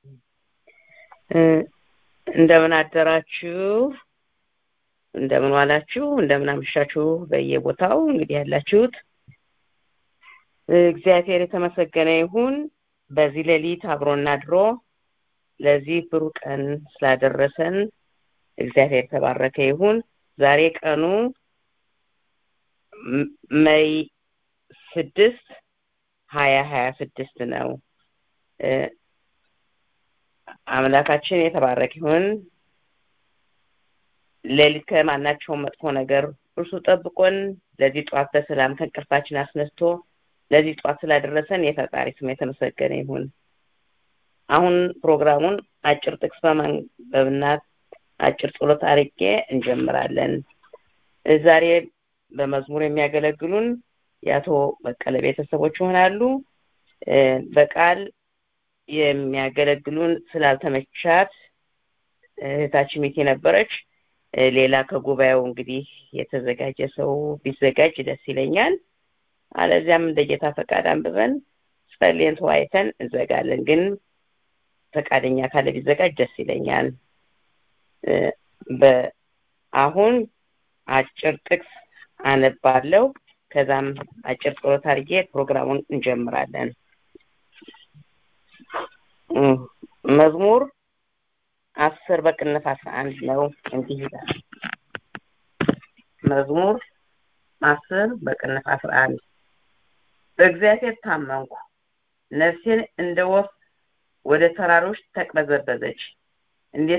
እንደምን አደራችሁ እንደምን ዋላችሁ እንደምን አመሻችሁ በየቦታው እንግዲህ ያላችሁት እግዚአብሔር የተመሰገነ ይሁን በዚህ ሌሊት አብሮና ድሮ ለዚህ ብሩህ ቀን ስላደረሰን እግዚአብሔር የተባረከ ይሁን ዛሬ ቀኑ መይ ስድስት ሀያ ሀያ ስድስት ነው አምላካችን የተባረክ ይሁን ሌሊት ከማናቸውም መጥፎ ነገር እርሱ ጠብቆን ለዚህ ጠዋት በሰላም ከእንቅልፋችን አስነስቶ ለዚህ ጠዋት ስላደረሰን የፈጣሪ ስም የተመሰገነ ይሁን አሁን ፕሮግራሙን አጭር ጥቅስ በማንበብና አጭር ጸሎት አርጌ እንጀምራለን ዛሬ በመዝሙር የሚያገለግሉን የአቶ በቀለ ቤተሰቦች ይሆናሉ በቃል የሚያገለግሉን ስላልተመቻት እህታችን ሚት ነበረች ሌላ ከጉባኤው እንግዲህ የተዘጋጀ ሰው ቢዘጋጅ ደስ ይለኛል አለዚያም እንደ ጌታ ፈቃድ አንብበን ጸልየን ተወያይተን እንዘጋለን ግን ፈቃደኛ ካለ ቢዘጋጅ ደስ ይለኛል አሁን አጭር ጥቅስ አነባለው ከዛም አጭር ጸሎት አድርጌ ፕሮግራሙን እንጀምራለን መዝሙር አስር በቅንፍ አስራ አንድ ነው እንዲህ ይላል መዝሙር አስር በቅንፍ አስራ አንድ በእግዚአብሔር ታመንኩ ነፍሴን እንደ ወፍ ወደ ተራሮች ተቅበዘበዘች እንዴት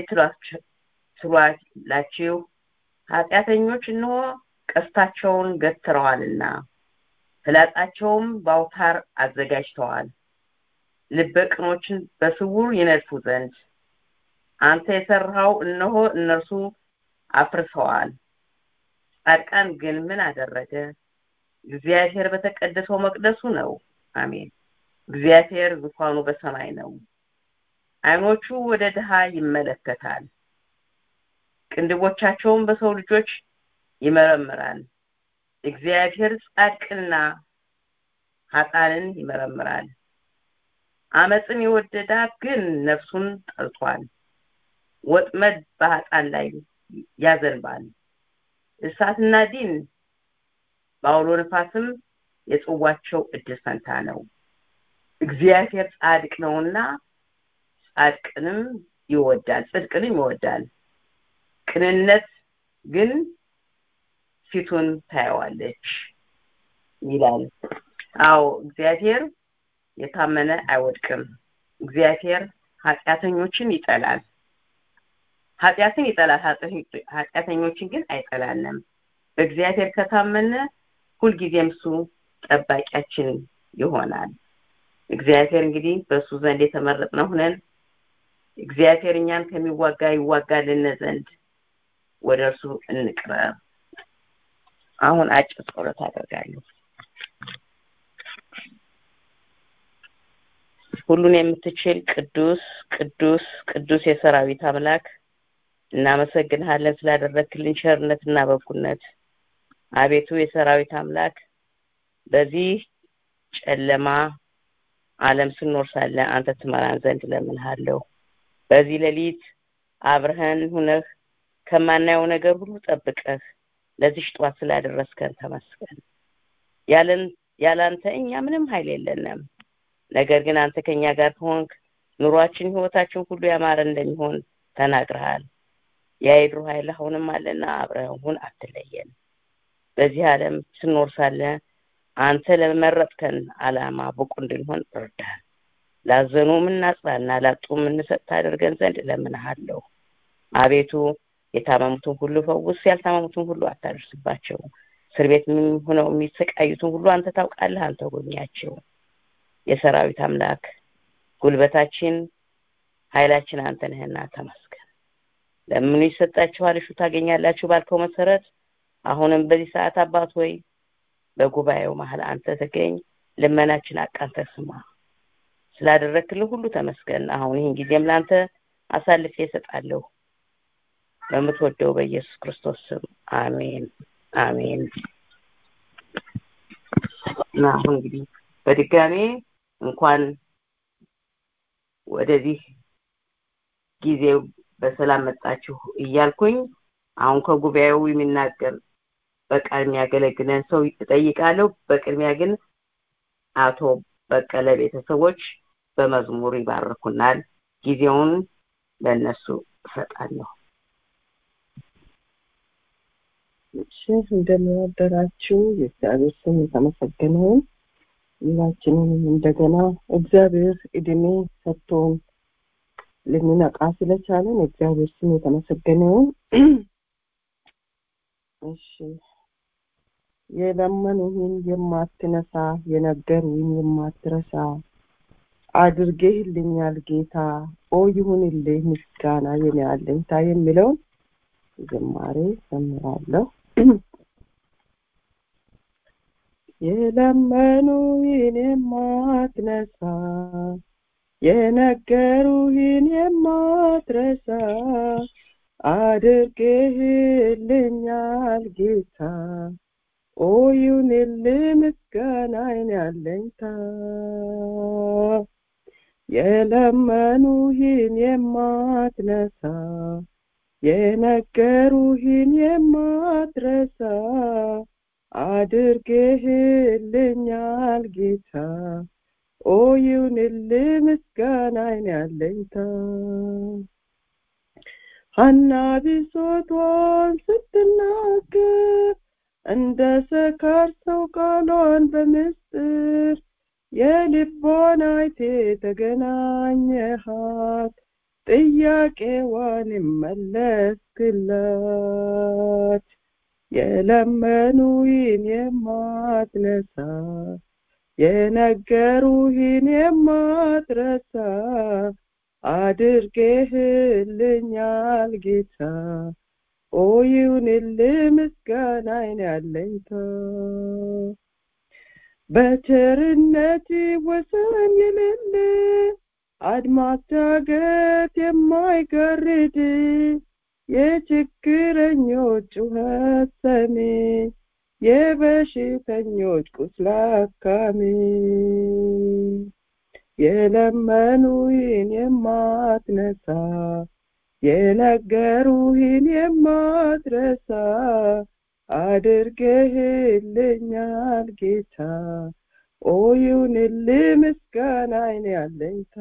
ትሏላችሁ ኃጢአተኞች እንሆ ቀስታቸውን ገትረዋልና ፍላጻቸውም በአውታር አዘጋጅተዋል ልበ ቅኖችን በስውር ይነድፉ ዘንድ አንተ የሰራኸው እነሆ እነርሱ አፍርሰዋል ጻድቃን ግን ምን አደረገ እግዚአብሔር በተቀደሰው መቅደሱ ነው አሜን እግዚአብሔር ዙፋኑ በሰማይ ነው አይኖቹ ወደ ድሃ ይመለከታል ቅንድቦቻቸውን በሰው ልጆች ይመረምራል እግዚአብሔር ጻድቅና ሀጣንን ይመረምራል አመፅን የወደዳት ግን ነፍሱን ጠልቷል ወጥመድ በሀጣን ላይ ያዘንባል እሳትና ዲን በአውሎ ነፋስም የጽዋቸው እድል ፈንታ ነው እግዚአብሔር ጻድቅ ነውና ጻድቅንም ይወዳል ጽድቅንም ይወዳል ቅንነት ግን ፊቱን ታየዋለች ይላል አዎ እግዚአብሔር የታመነ አይወድቅም እግዚአብሔር ኃጢአተኞችን ይጠላል ኃጢአትን ይጠላል ኃጢአተኞችን ግን አይጠላንም በእግዚአብሔር ከታመነ ሁልጊዜም እሱ ጠባቂያችን ይሆናል እግዚአብሔር እንግዲህ በእሱ ዘንድ የተመረጥነ ሁነን እግዚአብሔር እኛን ከሚዋጋ ይዋጋልን ዘንድ ወደ እርሱ እንቅረብ አሁን አጭር ጸሎት አደርጋለሁ ሁሉን የምትችል ቅዱስ ቅዱስ ቅዱስ የሰራዊት አምላክ እናመሰግንሃለን ስላደረክልን ቸርነትና በኩነት አቤቱ የሰራዊት አምላክ በዚህ ጨለማ አለም ስኖር ሳለ አንተ ትመራን ዘንድ ለምንሃለሁ በዚህ ሌሊት አብረህን ሁነህ ከማናየው ነገር ሁሉ ጠብቀህ ለዚህ ጠዋት ስላደረስከን ተመስገን ያለን ያላንተ እኛ ምንም ኃይል የለንም ነገር ግን አንተ ከኛ ጋር ከሆንክ ኑሯችን ህይወታችን ሁሉ ያማረ እንደሚሆን ተናግረሃል የአይድሩ ኃይል አሁንም አለና አብረሁን አትለየን በዚህ ዓለም ስኖር ሳለ አንተ ለመረጥከን አላማ ብቁ እንድንሆን እርዳን ላዘኑ ምናጽናና ላጡ ምንሰጥ ታደርገን ዘንድ እለምንሃለሁ አቤቱ የታመሙትን ሁሉ ፈውስ ያልታመሙትን ሁሉ አታደርስባቸው እስር ቤት ሆነው የሚሰቃዩትን ሁሉ አንተ ታውቃለህ አንተ ጎኛቸው የሰራዊት አምላክ ጉልበታችን ኃይላችን አንተ ነህና ተመስገን ለምኑ ይሰጣችኋል እሹ ታገኛላችሁ ባልከው መሰረት አሁንም በዚህ ሰዓት አባት ሆይ በጉባኤው መሀል አንተ ተገኝ ልመናችን አቃንተ ስማ ስላደረክልን ሁሉ ተመስገን አሁን ይህን ጊዜም ለአንተ አሳልፌ እሰጣለሁ በምትወደው በኢየሱስ ክርስቶስ ስም አሜን አሜን እና አሁን እንግዲህ በድጋሜ እንኳን ወደዚህ ጊዜው በሰላም መጣችሁ እያልኩኝ አሁን ከጉባኤው የሚናገር በቃል የሚያገለግለን ሰው እጠይቃለሁ። በቅድሚያ ግን አቶ በቀለ ቤተሰቦች በመዝሙር ይባርኩናል። ጊዜውን ለእነሱ እሰጣለሁ። እሺ እንደምን አደራችሁ። የእግዚአብሔር ስም የተመሰገነውን ሁላችንንም እንደገና እግዚአብሔር እድሜ ሰጥቶን ልንነቃ ስለቻለን እግዚአብሔር ስም የተመሰገነውን እሺ የለመኑህን የማትነሳ የነገሩህን የማትረሳ አድርጌህልኛል ጌታ ኦ ይሁንልህ ምስጋና የኔ አለኝታ የሚለውን ዝማሬ ዘምራለሁ። የለመኑህን የማትነሳ የነገሩህን የማትረሳ አድርጌህልኛል ጌታ ኦ ይሁንልህ ምስጋናዬን ያለኝታ የለመኑህን የማትነሳ የነገሩህን የማትረሳ አድርጌህልኛል ጌታ ኦ ይሁንልህ ምስጋናዬን ያለኝታ ሐና ብሶቷን ስትናገር እንደ ሰካር ሰው ቃሏን በምስጢር የልቧን አይቴ ተገናኘሃት ጥያቄዋን መለስክላት የለመኑህን የማትነሳ የነገሩህን የማትረሳ አድርጌህልኛል ጌታ ኦ ይሁንልህ ምስጋናዬን ያለኝታ በቸርነት ወሰን የሌለ አድማስ ዳገት የማይጋርድ የችግረኞች ጩኸት ሰሚ የበሽተኞች ቁስል አካሚ የለመኑህን የማትነሳ የነገሩህን የማትረሳ አድርገህልኛል ጌታ ኦ ይሁንልህ ምስጋናዬን ያለኝታ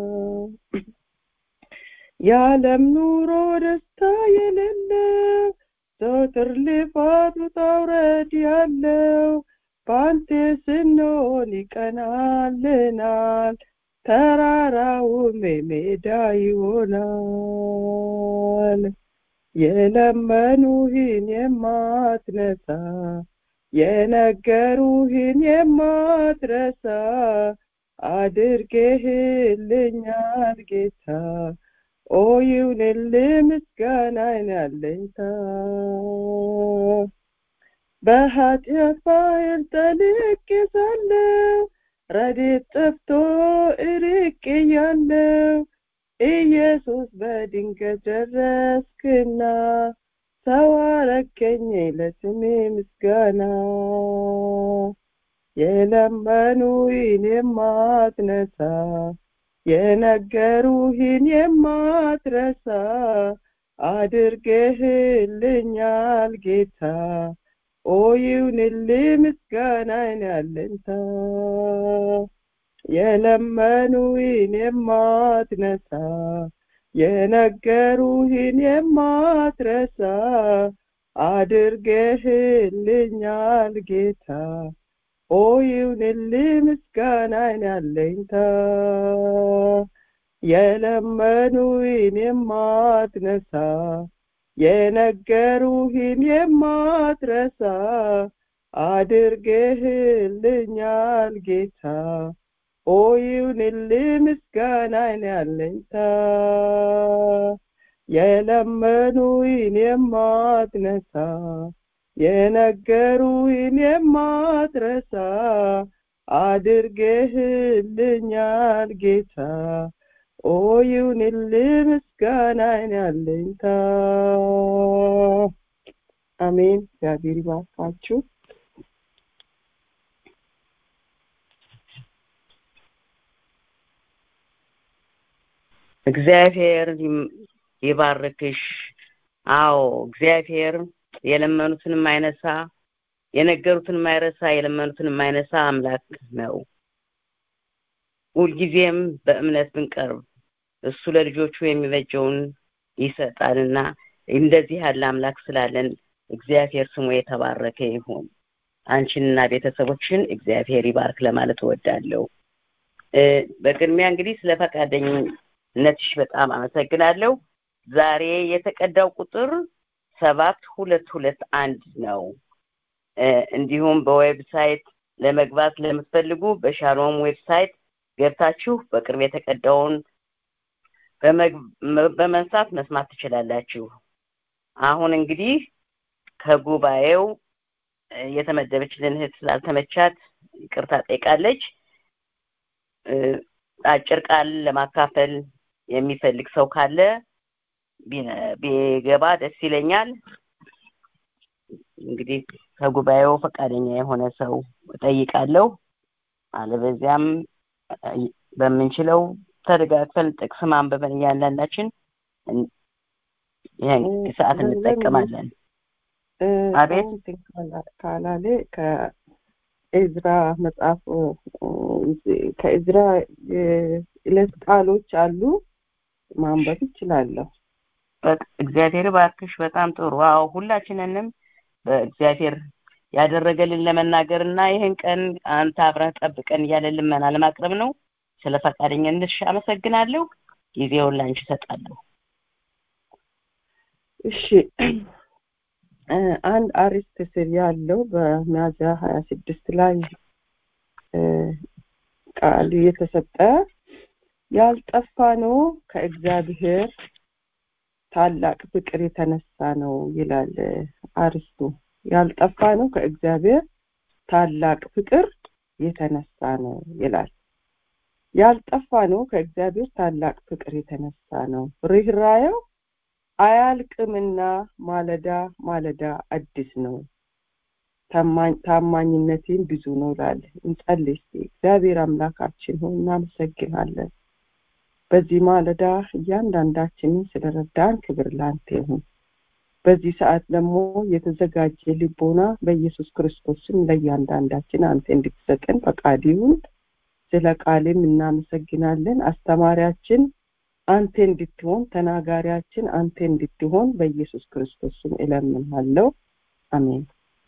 የዓለም ኑሮ ደስታ የሌለው ዘወትር ልፋት ውጣ ውረድ ያለው በአንተ ስንሆን ይቀናልናል ተራራውም ሜዳ ይሆናል የለመኑህን የማትነሳ የነገሩህን የማትረሳ አድርጌህልኛል ጌታ ኦ ይሁንልህ ምስጋናዬን ያለኝታ በኃጢአት ባህር ጠልቄ ሳለሁ ረድኤት ጠፍቶ እርቄ ያለው ኢየሱስ በድንገት ደረስክና ሰው አረከኝ ለስሜ ምስጋና የለመኑህን የማትነሳ የነገሩህን የማትረሳ አድርገህልኛል ጌታ ኦ ይሁንልህ ምስጋናዬን ያለንታ የለመኑህን የማትነሳ የነገሩህን የማትረሳ አድርገህልኛል ጌታ ኦ ይሁንልህ ምስጋናዬን ያለኝታ የለመኑህን የማትነሳ የነገሩህን የማትረሳ አድርገህልኛል ጌታ ኦ ይሁንልህ ምስጋናዬን ያለኝታ የለመኑህን የማትነሳ የነገሩህን የማትረሳ አድርገህልኛል ጌታ ኦ ይሁንልህ ምስጋናዬን ያለኝታ አሜን እግዚአብሔር ይባርካችሁ እግዚአብሔር ይባርክሽ። አዎ እግዚአብሔር የለመኑትን የማይነሳ የነገሩትን የማይረሳ የለመኑትን የማይነሳ አምላክ ነው። ሁልጊዜም በእምነት ብንቀርብ እሱ ለልጆቹ የሚበጀውን ይሰጣልና እንደዚህ ያለ አምላክ ስላለን እግዚአብሔር ስሙ የተባረከ ይሁን። አንቺንና ቤተሰቦችን እግዚአብሔር ይባርክ ለማለት እወዳለሁ። በቅድሚያ እንግዲህ ስለ ፈቃደኝነትሽ በጣም አመሰግናለሁ። ዛሬ የተቀዳው ቁጥር ሰባት ሁለት ሁለት አንድ ነው። እንዲሁም በዌብሳይት ለመግባት ለምትፈልጉ በሻሎም ዌብሳይት ገብታችሁ በቅርብ የተቀዳውን በመንሳት መስማት ትችላላችሁ። አሁን እንግዲህ ከጉባኤው የተመደበችልን እህት ስላልተመቻት ይቅርታ ጠይቃለች። አጭር ቃል ለማካፈል የሚፈልግ ሰው ካለ ቢገባ ደስ ይለኛል። እንግዲህ ከጉባኤው ፈቃደኛ የሆነ ሰው እጠይቃለሁ። አለበዚያም በምንችለው ተደጋግፈን ጥቅስ ማንበበን እያንዳንዳችን ይህን ሰዓት እንጠቀማለን። አቤት ካላሌ ከኤዝራ መጽሐፍ ከኤዝራ የዕለት ቃሎች አሉ ማንበብ ይችላለሁ። እግዚአብሔር ባርክሽ። በጣም ጥሩ። አዎ ሁላችንንም በእግዚአብሔር ያደረገልን ለመናገር እና ይህን ቀን አንተ አብረህ ጠብቀን እያለ ልመና ለማቅረብ ነው። ስለ ፈቃደኝነትሽ አመሰግናለሁ። ጊዜውን ላንቺ እሰጣለሁ። እሺ አንድ አርዕስት ስር ያለው በሚያዝያ ሀያ ስድስት ላይ ቃል የተሰጠ ያልጠፋ ነው ከእግዚአብሔር ታላቅ ፍቅር የተነሳ ነው ይላል አርስቱ። ያልጠፋ ነው ከእግዚአብሔር ታላቅ ፍቅር የተነሳ ነው ይላል። ያልጠፋ ነው ከእግዚአብሔር ታላቅ ፍቅር የተነሳ ነው። ርኅራኄው አያልቅምና ማለዳ ማለዳ አዲስ ነው። ታማኝነቴን ብዙ ነው ይላል። እንጸልይ እስቲ። እግዚአብሔር አምላካችን ሆይ እናመሰግናለን። በዚህ ማለዳ እያንዳንዳችንን ስለረዳን ክብር ላንተ ይሁን። በዚህ ሰዓት ደግሞ የተዘጋጀ ልቦና በኢየሱስ ክርስቶስም ለእያንዳንዳችን አንተ እንድትሰጠን ፈቃድ ይሁን። ስለ ቃልም እናመሰግናለን። አስተማሪያችን አንተ እንድትሆን፣ ተናጋሪያችን አንተ እንድትሆን በኢየሱስ ክርስቶስም እለምናለሁ። አሜን።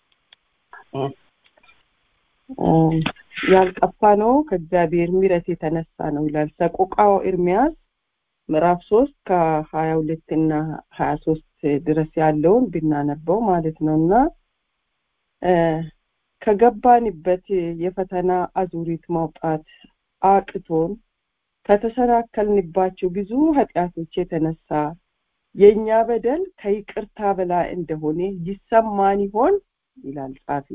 ያልጠፋ ነው ከእግዚአብሔር ምሕረት የተነሳ ነው ይላል ሰቆቃው ኤርሚያስ ምዕራፍ ሶስት ከሀያ ሁለት እና ሀያ ሶስት ድረስ ያለውን ብናነበው ማለት ነው እና ከገባንበት የፈተና አዙሪት ማውጣት አቅቶን ከተሰናከልንባቸው ብዙ ኃጢአቶች የተነሳ የእኛ በደል ከይቅርታ በላይ እንደሆነ ይሰማን ይሆን ይላል ጻፊ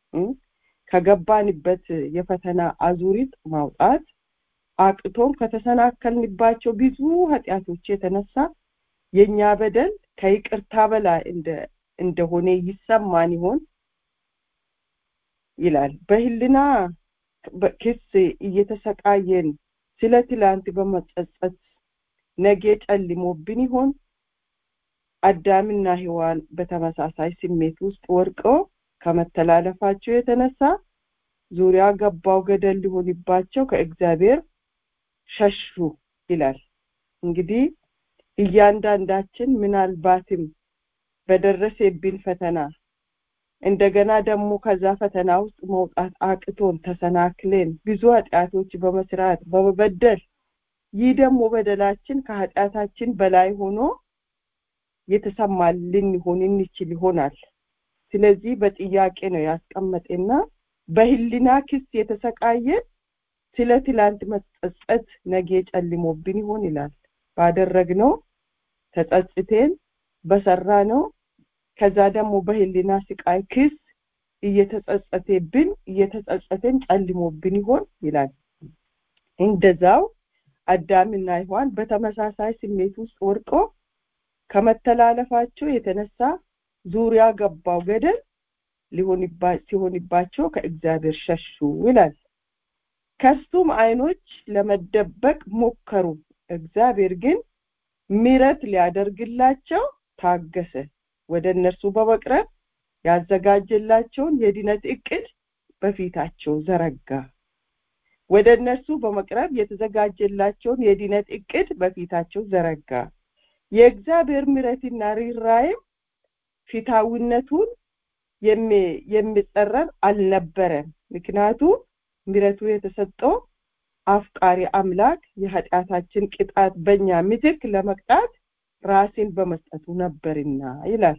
ከገባንበት የፈተና አዙሪት ማውጣት አቅቶን ከተሰናከልንባቸው ብዙ ኃጢአቶች የተነሳ የእኛ በደል ከይቅርታ በላይ እንደሆነ ይሰማን ይሆን ይላል በህልና ክስ እየተሰቃየን ስለ ትላንት በመጸጸት ነገ ጨልሞብን ይሆን አዳምና ሔዋን በተመሳሳይ ስሜት ውስጥ ወድቀው ከመተላለፋቸው የተነሳ ዙሪያ ገባው ገደል ሊሆንባቸው ከእግዚአብሔር ሸሹ ይላል እንግዲህ እያንዳንዳችን ምናልባትም በደረሰብን ፈተና እንደገና ደግሞ ከዛ ፈተና ውስጥ መውጣት አቅቶን ተሰናክለን ብዙ ኃጢአቶች በመስራት በመበደል ይህ ደግሞ በደላችን ከኃጢአታችን በላይ ሆኖ የተሰማልን ሊሆን እንችል ይሆናል ስለዚህ በጥያቄ ነው ያስቀመጠና በህሊና ክስ የተሰቃየን ስለ ትላንት መጸጸት ነገ ጨልሞብን ይሆን ይላል ባደረግነው ተጸጽቴን በሰራ ነው ከዛ ደግሞ በህሊና ስቃይ ክስ እየተጸጸተብን እየተጸጸተን ጨልሞብን ይሆን ይላል እንደዛው አዳምና ሔዋን በተመሳሳይ ስሜት ውስጥ ወድቆ ከመተላለፋቸው የተነሳ ዙሪያ ገባው ገደል ሲሆንባቸው ከእግዚአብሔር ሸሹ ይላል ከሱም አይኖች ለመደበቅ ሞከሩ እግዚአብሔር ግን ምሕረት ሊያደርግላቸው ታገሰ ወደ እነርሱ በመቅረብ ያዘጋጀላቸውን የድነት እቅድ በፊታቸው ዘረጋ ወደ እነርሱ በመቅረብ የተዘጋጀላቸውን የድነት እቅድ በፊታቸው ዘረጋ የእግዚአብሔር ምሕረትና ርኅራኄም ፊታዊነቱን የሚጸረር አልነበረም ምክንያቱም ምሕረቱ የተሰጠው አፍቃሪ አምላክ የኃጢአታችን ቅጣት በእኛ ምትክ ለመቅጣት ራሴን በመስጠቱ ነበርና ይላል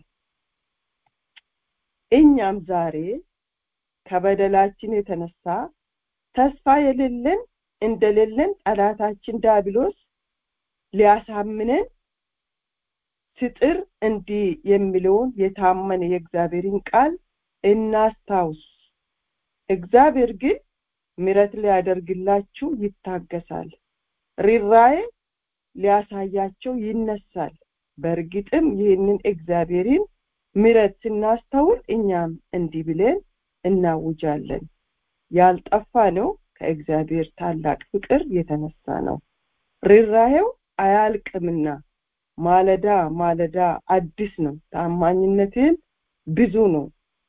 እኛም ዛሬ ከበደላችን የተነሳ ተስፋ የሌለን እንደሌለን ጠላታችን ዳብሎስ ሊያሳምነን ስጥር እንዲህ የሚለውን የታመነ የእግዚአብሔርን ቃል እናስታውስ እግዚአብሔር ግን ምረት ሊያደርግላችሁ ይታገሳል ሪራዬ ሊያሳያቸው ይነሳል በእርግጥም ይህንን እግዚአብሔርን ምረት ስናስተውል እኛም እንዲህ ብለን እናውጃለን ያልጠፋ ነው ከእግዚአብሔር ታላቅ ፍቅር የተነሳ ነው ርራሄው አያልቅምና ማለዳ ማለዳ አዲስ ነው ታማኝነትን ብዙ ነው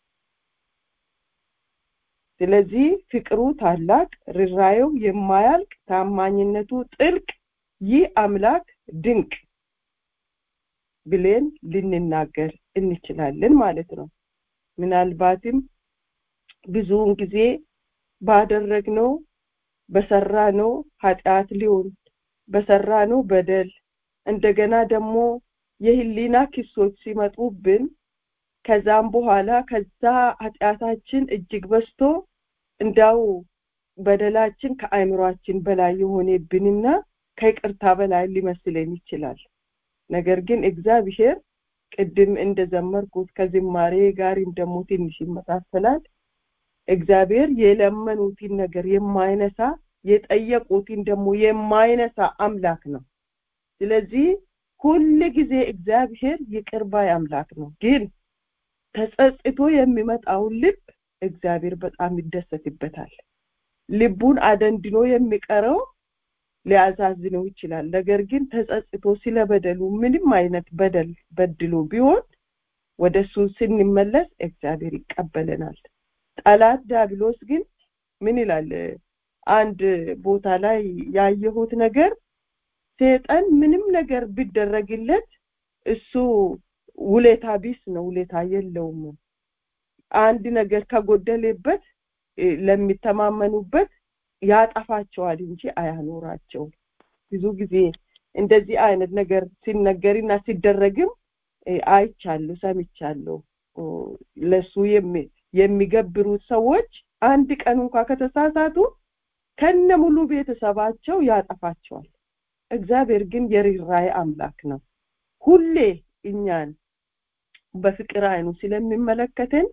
ስለዚህ ፍቅሩ ታላቅ ርራየው የማያልቅ ታማኝነቱ ጥልቅ ይህ አምላክ ድንቅ ብለን ልንናገር እንችላለን ማለት ነው ምናልባትም ብዙውን ጊዜ ባደረግነው በሰራነው ኃጢአት ሊሆን በሰራነው በደል እንደገና ደግሞ የህሊና ክሶች ሲመጡብን ከዛም በኋላ ከዛ ኃጢአታችን እጅግ በስቶ እንዳው በደላችን ከአእምሯችን በላይ የሆነብንና ከይቅርታ በላይ ሊመስለን ይችላል ነገር ግን እግዚአብሔር ቅድም እንደዘመርኩት ከዝማሬ ጋርም ደግሞ ትንሽ ይመሳሰላል እግዚአብሔር የለመኑትን ነገር የማይነሳ የጠየቁትን ደግሞ የማይነሳ አምላክ ነው ስለዚህ ሁል ጊዜ እግዚአብሔር ይቅር ባይ አምላክ ነው ግን ተጸጽቶ የሚመጣውን ልብ እግዚአብሔር በጣም ይደሰትበታል ልቡን አደንድኖ የሚቀረው ሊያዛዝነው ይችላል ነገር ግን ተጸጽቶ ስለ በደሉ ምንም አይነት በደል በድሎ ቢሆን ወደ እሱ ስንመለስ እግዚአብሔር ይቀበለናል ጠላት ዲያብሎስ ግን ምን ይላል አንድ ቦታ ላይ ያየሁት ነገር ሴጠን ምንም ነገር ቢደረግለት እሱ ውሌታ ቢስ ነው ውሌታ የለውም አንድ ነገር ከጎደሌበት ለሚተማመኑበት ያጠፋቸዋል እንጂ አያኖራቸው ብዙ ጊዜ እንደዚህ አይነት ነገር ሲነገርና ሲደረግም አይቻለሁ ሰምቻለሁ ለሱ የሚገብሩት ሰዎች አንድ ቀን እንኳ ከተሳሳቱ ከነ ሙሉ ቤተሰባቸው ያጠፋቸዋል እግዚአብሔር ግን የርኅራኄ አምላክ ነው ሁሌ እኛን በፍቅር አይኑ ስለሚመለከትን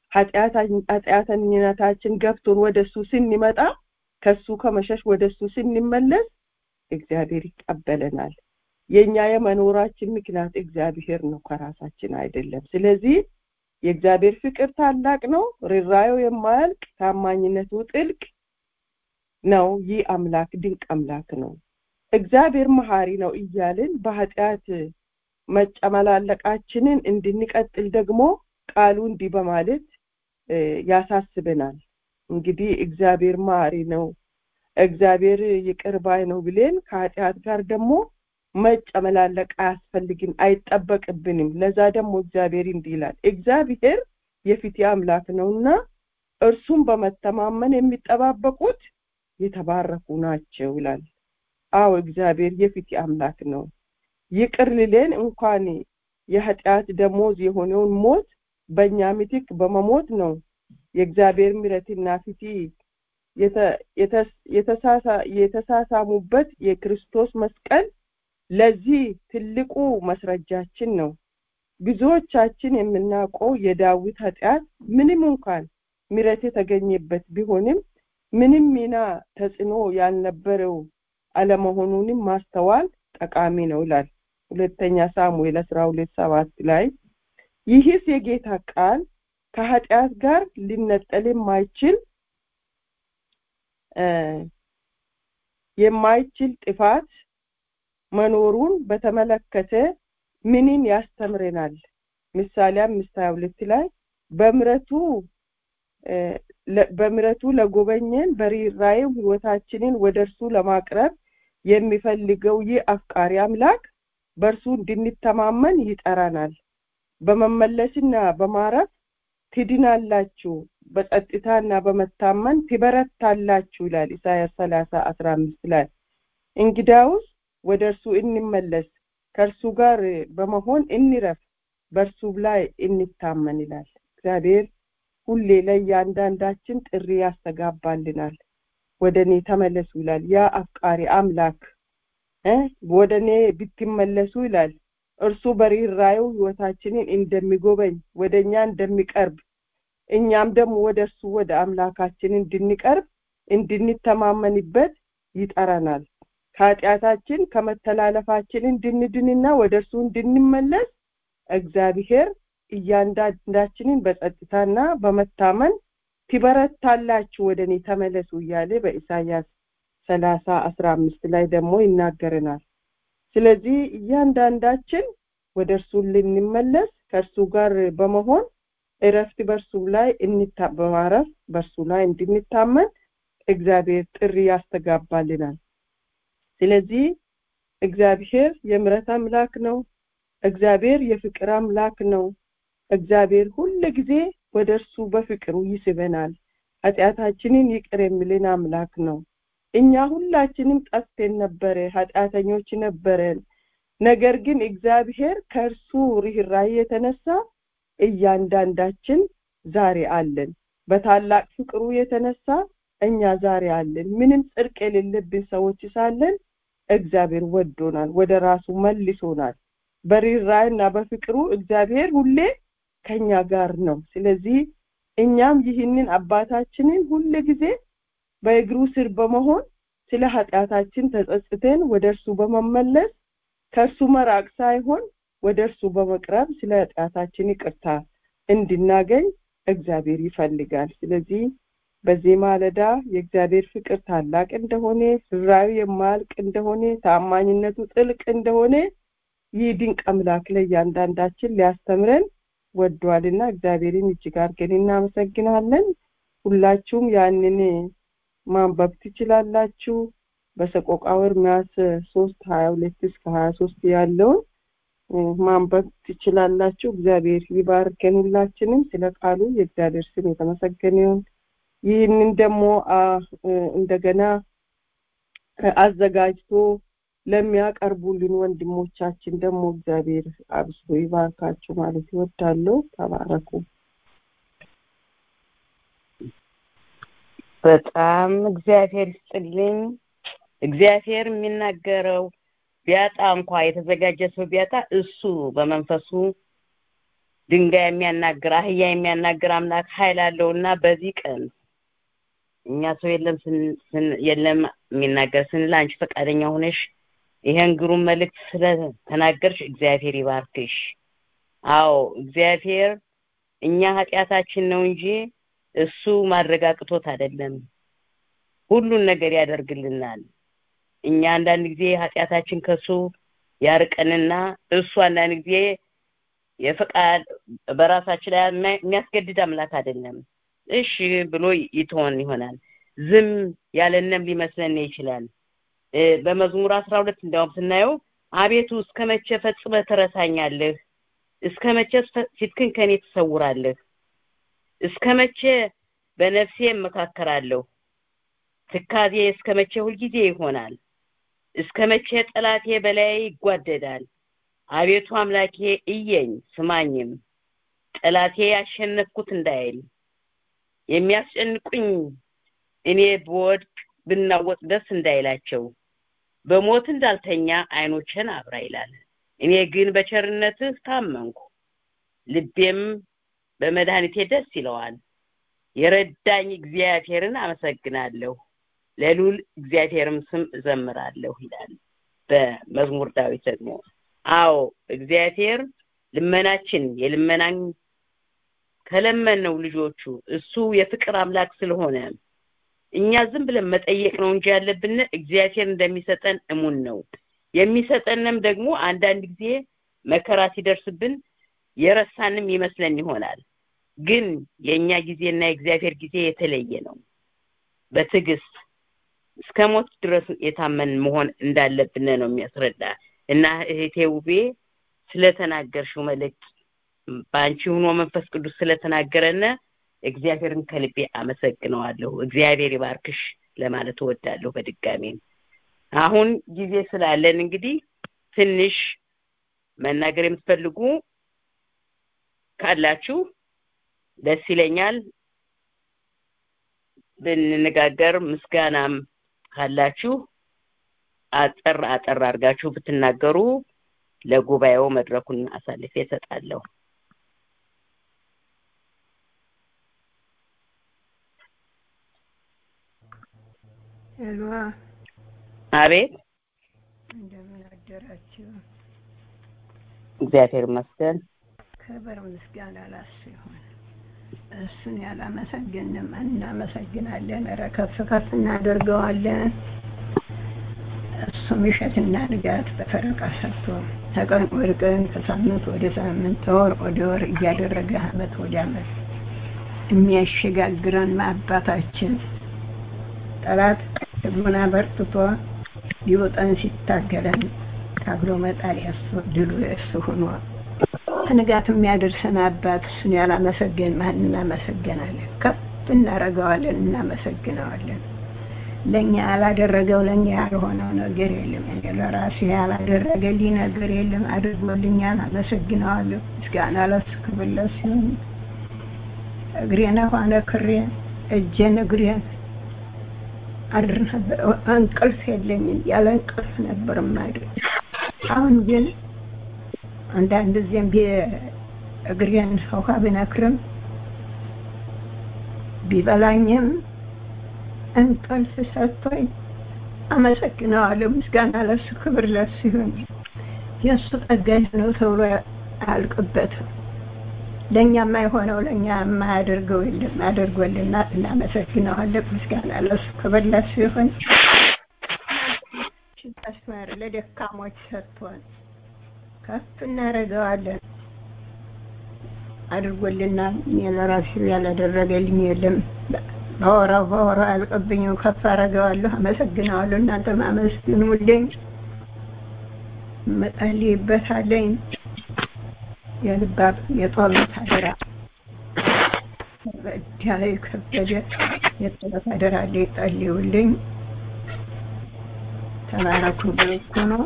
ኃጢአተኝነታችን ገብቶን ወደ እሱ ስንመጣ ከሱ ከመሸሽ ወደ እሱ ስንመለስ እግዚአብሔር ይቀበለናል የኛ የመኖራችን ምክንያት እግዚአብሔር ነው ከራሳችን አይደለም ስለዚህ የእግዚአብሔር ፍቅር ታላቅ ነው ርራዩ የማያልቅ ታማኝነቱ ጥልቅ ነው ይህ አምላክ ድንቅ አምላክ ነው እግዚአብሔር መሀሪ ነው እያልን በኃጢአት መጨመላለቃችንን እንድንቀጥል ደግሞ ቃሉ እንዲህ በማለት ያሳስበናል እንግዲህ እግዚአብሔር መሀሪ ነው እግዚአብሔር ይቅር ባይ ነው ብለን ከኃጢአት ጋር ደግሞ መጨመላለቅ አያስፈልግም አይጠበቅብንም ለዛ ደግሞ እግዚአብሔር እንዲህ ይላል እግዚአብሔር የፊት አምላክ ነውና እርሱም በመተማመን የሚጠባበቁት የተባረኩ ናቸው ይላል አዎ እግዚአብሔር የፊት አምላክ ነው ይቅር ልለን እንኳን የኃጢአት ደሞዝ የሆነውን ሞት በእኛ ምትክ በመሞት ነው የእግዚአብሔር ምረትና ፊቲ የተሳሳሙበት የክርስቶስ መስቀል ለዚህ ትልቁ መስረጃችን ነው ብዙዎቻችን የምናውቀው የዳዊት ኃጢአት ምንም እንኳን ምረት የተገኘበት ቢሆንም ምንም ሚና ተጽዕኖ ያልነበረው አለመሆኑንም ማስተዋል ጠቃሚ ነው ይላል ሁለተኛ ሳሙኤል አስራ ሁለት ሰባት ላይ ይህስ የጌታ ቃል ከኃጢአት ጋር ሊነጠል የማይችል የማይችል ጥፋት መኖሩን በተመለከተ ምንን ያስተምረናል? ምሳሌ አምስት ሀያ ሁለት ላይ በምረቱ በምረቱ ለጎበኘን በርኅራኄው ሕይወታችንን ወደ እርሱ ለማቅረብ የሚፈልገው ይህ አፍቃሪ አምላክ በእርሱ እንድንተማመን ይጠራናል። በመመለስና በማረፍ ትድናላችሁ፣ በጸጥታና በመታመን ትበረታላችሁ ይላል ኢሳያስ ሰላሳ አስራ አምስት ላይ እንግዳውስ ወደ እርሱ እንመለስ፣ ከእርሱ ጋር በመሆን እንረፍ፣ በእርሱ ላይ እንታመን ይላል። እግዚአብሔር ሁሌ ለእያንዳንዳችን ጥሪ ያስተጋባልናል። ወደ እኔ ተመለሱ ይላል ያ አፍቃሪ አምላክ እ ወደ እኔ ብትመለሱ ይላል እርሱ በርኅራኄው ሕይወታችንን እንደሚጎበኝ ወደ እኛ እንደሚቀርብ እኛም ደግሞ ወደ እርሱ ወደ አምላካችን እንድንቀርብ እንድንተማመንበት ይጠራናል። ከኃጢአታችን ከመተላለፋችን እንድንድንና ወደ እርሱ እንድንመለስ እግዚአብሔር እያንዳንዳችንን በጸጥታና በመታመን ትበረታላችሁ ወደ እኔ ተመለሱ እያለ በኢሳያስ ሰላሳ አስራ አምስት ላይ ደግሞ ይናገረናል። ስለዚህ እያንዳንዳችን ወደ እርሱ ልንመለስ ከእርሱ ጋር በመሆን እረፍት በእርሱ ላይ በማረፍ በእርሱ ላይ እንድንታመን እግዚአብሔር ጥሪ ያስተጋባልናል። ስለዚህ እግዚአብሔር የምሕረት አምላክ ነው። እግዚአብሔር የፍቅር አምላክ ነው። እግዚአብሔር ሁል ጊዜ ወደ እርሱ በፍቅሩ ይስበናል። ኃጢአታችንን ይቅር የሚልን አምላክ ነው። እኛ ሁላችንም ጠፍተን ነበረ፣ ኃጢአተኞች ነበረን። ነገር ግን እግዚአብሔር ከእርሱ ርኅራኄ የተነሳ እያንዳንዳችን ዛሬ አለን። በታላቅ ፍቅሩ የተነሳ እኛ ዛሬ አለን። ምንም ጽድቅ የሌለብን ሰዎች ሳለን እግዚአብሔር ወዶናል፣ ወደ ራሱ መልሶናል። በርኅራኄና በፍቅሩ እግዚአብሔር ሁሌ ከኛ ጋር ነው። ስለዚህ እኛም ይህንን አባታችንን ሁል ጊዜ በእግሩ ስር በመሆን ስለ ኃጢአታችን ተጸጽተን ወደ እርሱ በመመለስ ከእርሱ መራቅ ሳይሆን ወደ እርሱ በመቅረብ ስለ ኃጢአታችን ይቅርታ እንድናገኝ እግዚአብሔር ይፈልጋል። ስለዚህ በዚህ ማለዳ የእግዚአብሔር ፍቅር ታላቅ እንደሆነ፣ ርኅራኄው የማያልቅ እንደሆነ፣ ታማኝነቱ ጥልቅ እንደሆነ ይህ ድንቅ አምላክ ለእያንዳንዳችን ሊያስተምረን ወዷልና እግዚአብሔርን እጅግ አድርገን እናመሰግናለን። ሁላችሁም ያንን ማንበብ ትችላላችሁ። በሰቆቃወ ኤርምያስ ሶስት ሀያ ሁለት እስከ ሀያ ሶስት ያለውን ማንበብ ትችላላችሁ። እግዚአብሔር ይባርከን ሁላችንም። ስለ ቃሉ የእግዚአብሔር ስም የተመሰገነ ይሁን። ይህንን ደግሞ እንደገና አዘጋጅቶ ለሚያቀርቡልን ወንድሞቻችን ደግሞ እግዚአብሔር አብዝቶ ይባርካችሁ ማለት ይወዳለሁ። ተባረኩ። በጣም እግዚአብሔር ይስጥልኝ። እግዚአብሔር የሚናገረው ቢያጣ እንኳ የተዘጋጀ ሰው ቢያጣ እሱ በመንፈሱ ድንጋይ የሚያናግር አህያ የሚያናግር አምላክ ኃይል አለውና በዚህ ቀን እኛ ሰው የለም የለም የሚናገር ስንል አንቺ ፈቃደኛ ሆነሽ ይሄን ግሩም መልእክት ስለተናገርሽ እግዚአብሔር ይባርክሽ። አዎ እግዚአብሔር እኛ ኃጢአታችን ነው እንጂ እሱ ማድረግ አቅቶት አይደለም። ሁሉን ነገር ያደርግልናል። እኛ አንዳንድ ጊዜ ኃጢአታችን ከሱ ያርቀንና እሱ አንዳንድ ጊዜ የፈቃድ በራሳችን ላይ የሚያስገድድ አምላክ አይደለም። እሺ ብሎ ይተወን ይሆናል። ዝም ያለንም ሊመስለን ይችላል። በመዝሙር አስራ ሁለት እንዲያውም ስናየው አቤቱ እስከ መቼ ፈጽመህ ትረሳኛለህ? እስከ መቼ ፊትክን ከኔ ትሰውራለህ? እስከ መቼ በነፍሴ እመካከራለሁ? ትካዜ እስከ መቼ ሁልጊዜ ይሆናል? እስከ መቼ ጠላቴ በላይ ይጓደዳል? አቤቱ አምላኬ እየኝ ስማኝም፣ ጠላቴ ያሸነፍኩት እንዳይል የሚያስጨንቁኝ እኔ ብወድቅ ብናወጥ ደስ እንዳይላቸው በሞት እንዳልተኛ አይኖችን አብራ ይላል። እኔ ግን በቸርነትህ ታመንኩ፣ ልቤም በመድኃኒቴ ደስ ይለዋል። የረዳኝ እግዚአብሔርን አመሰግናለሁ፣ ለልዑል እግዚአብሔርም ስም እዘምራለሁ ይላል በመዝሙር ዳዊት ደግሞ። አዎ እግዚአብሔር ልመናችን የልመናን ከለመነው ልጆቹ እሱ የፍቅር አምላክ ስለሆነ እኛ ዝም ብለን መጠየቅ ነው እንጂ ያለብን እግዚአብሔር እንደሚሰጠን እሙን ነው። የሚሰጠንም ደግሞ አንዳንድ ጊዜ መከራ ሲደርስብን የረሳንም ይመስለን ይሆናል ግን የእኛ ጊዜና የእግዚአብሔር ጊዜ የተለየ ነው በትዕግስት እስከ ሞት ድረስ የታመን መሆን እንዳለብን ነው የሚያስረዳ እና እህቴ ውቤ ስለተናገርሽው መልእክት በአንቺ ሆኖ መንፈስ ቅዱስ ስለተናገረነ እግዚአብሔርን ከልቤ አመሰግነዋለሁ እግዚአብሔር ይባርክሽ ለማለት እወዳለሁ በድጋሚ አሁን ጊዜ ስላለን እንግዲህ ትንሽ መናገር የምትፈልጉ ካላችሁ ደስ ይለኛል ብንነጋገር ምስጋናም ካላችሁ አጠር አጠር አድርጋችሁ ብትናገሩ ለጉባኤው መድረኩን አሳልፌ እሰጣለሁ ሄሎ አቤት እንደምን አደራችሁ እግዚአብሔር ይመስገን ክብር ምስጋና ላሱ ይሁን እሱን ያላመሰግንም እናመሰግናለን ረ ከፍ ከፍ እናደርገዋለን እሱ ምሸትና ንጋት በፈረቃ ሰርቶ ተቀን ወደ ቀን ከሳምንት ወደ ሳምንት ተወር ወደ ወር እያደረገ አመት ወደ አመት የሚያሸጋግረን አባታችን ጠላት ህዝቡን አበርትቶ ሊወጠን ሲታገለን ታግሎ መጣል ያሱ ድሉ የእሱ ሆኖ ከንጋት የሚያደርሰን አባት እሱን ያላመሰገን ማን እናመሰግናለን ከፍ እናረገዋለን እናመሰግነዋለን ለእኛ ያላደረገው ለእኛ ያልሆነው ነገር የለም እኔ ለራሴ ያላደረገልኝ ነገር የለም አድርጎልኛል አመሰግነዋለሁ ምስጋና ለሱ ክብር ለሱ ይሁን እግሬን ሆነ ክሬን እጄን እግሬን አድር ነበር እንቅልፍ የለኝም ያለ እንቅልፍ ነበር ማድር አሁን ግን አንዳንድ ጊዜም እግሬን ውሃ ብነክርም ቢበላኝም እንቅልፍ ሰጥቶኝ አመሰግነዋለሁ ምስጋና ለሱ ክብር ለሱ ይሁን የእሱ ጠጋኝ ነው ተብሎ አያልቅበትም ለእኛ የማይሆነው ለእኛ የማያደርገው የለም አድርጎልና እናመሰግነዋለን ምስጋና ለሱ ክብር ለሱ ይሁን መስመር ለደካሞች ሰጥቶን ከፍ እናደርገዋለን አድርጎልናል እኔ ለራሴ ያላደረገልኝ የለም በወራው በወራው አያልቅብኝም ከፍ አደርገዋለሁ አመሰግነዋለሁ እናንተ ማመስግኑልኝ መጸልይበታለኝ የልባት የጸሎት አደራ ያለ የከበደ የጸሎት አደራ ላይ ጸልዩልኝ ተባረኩ ብልኩ ነው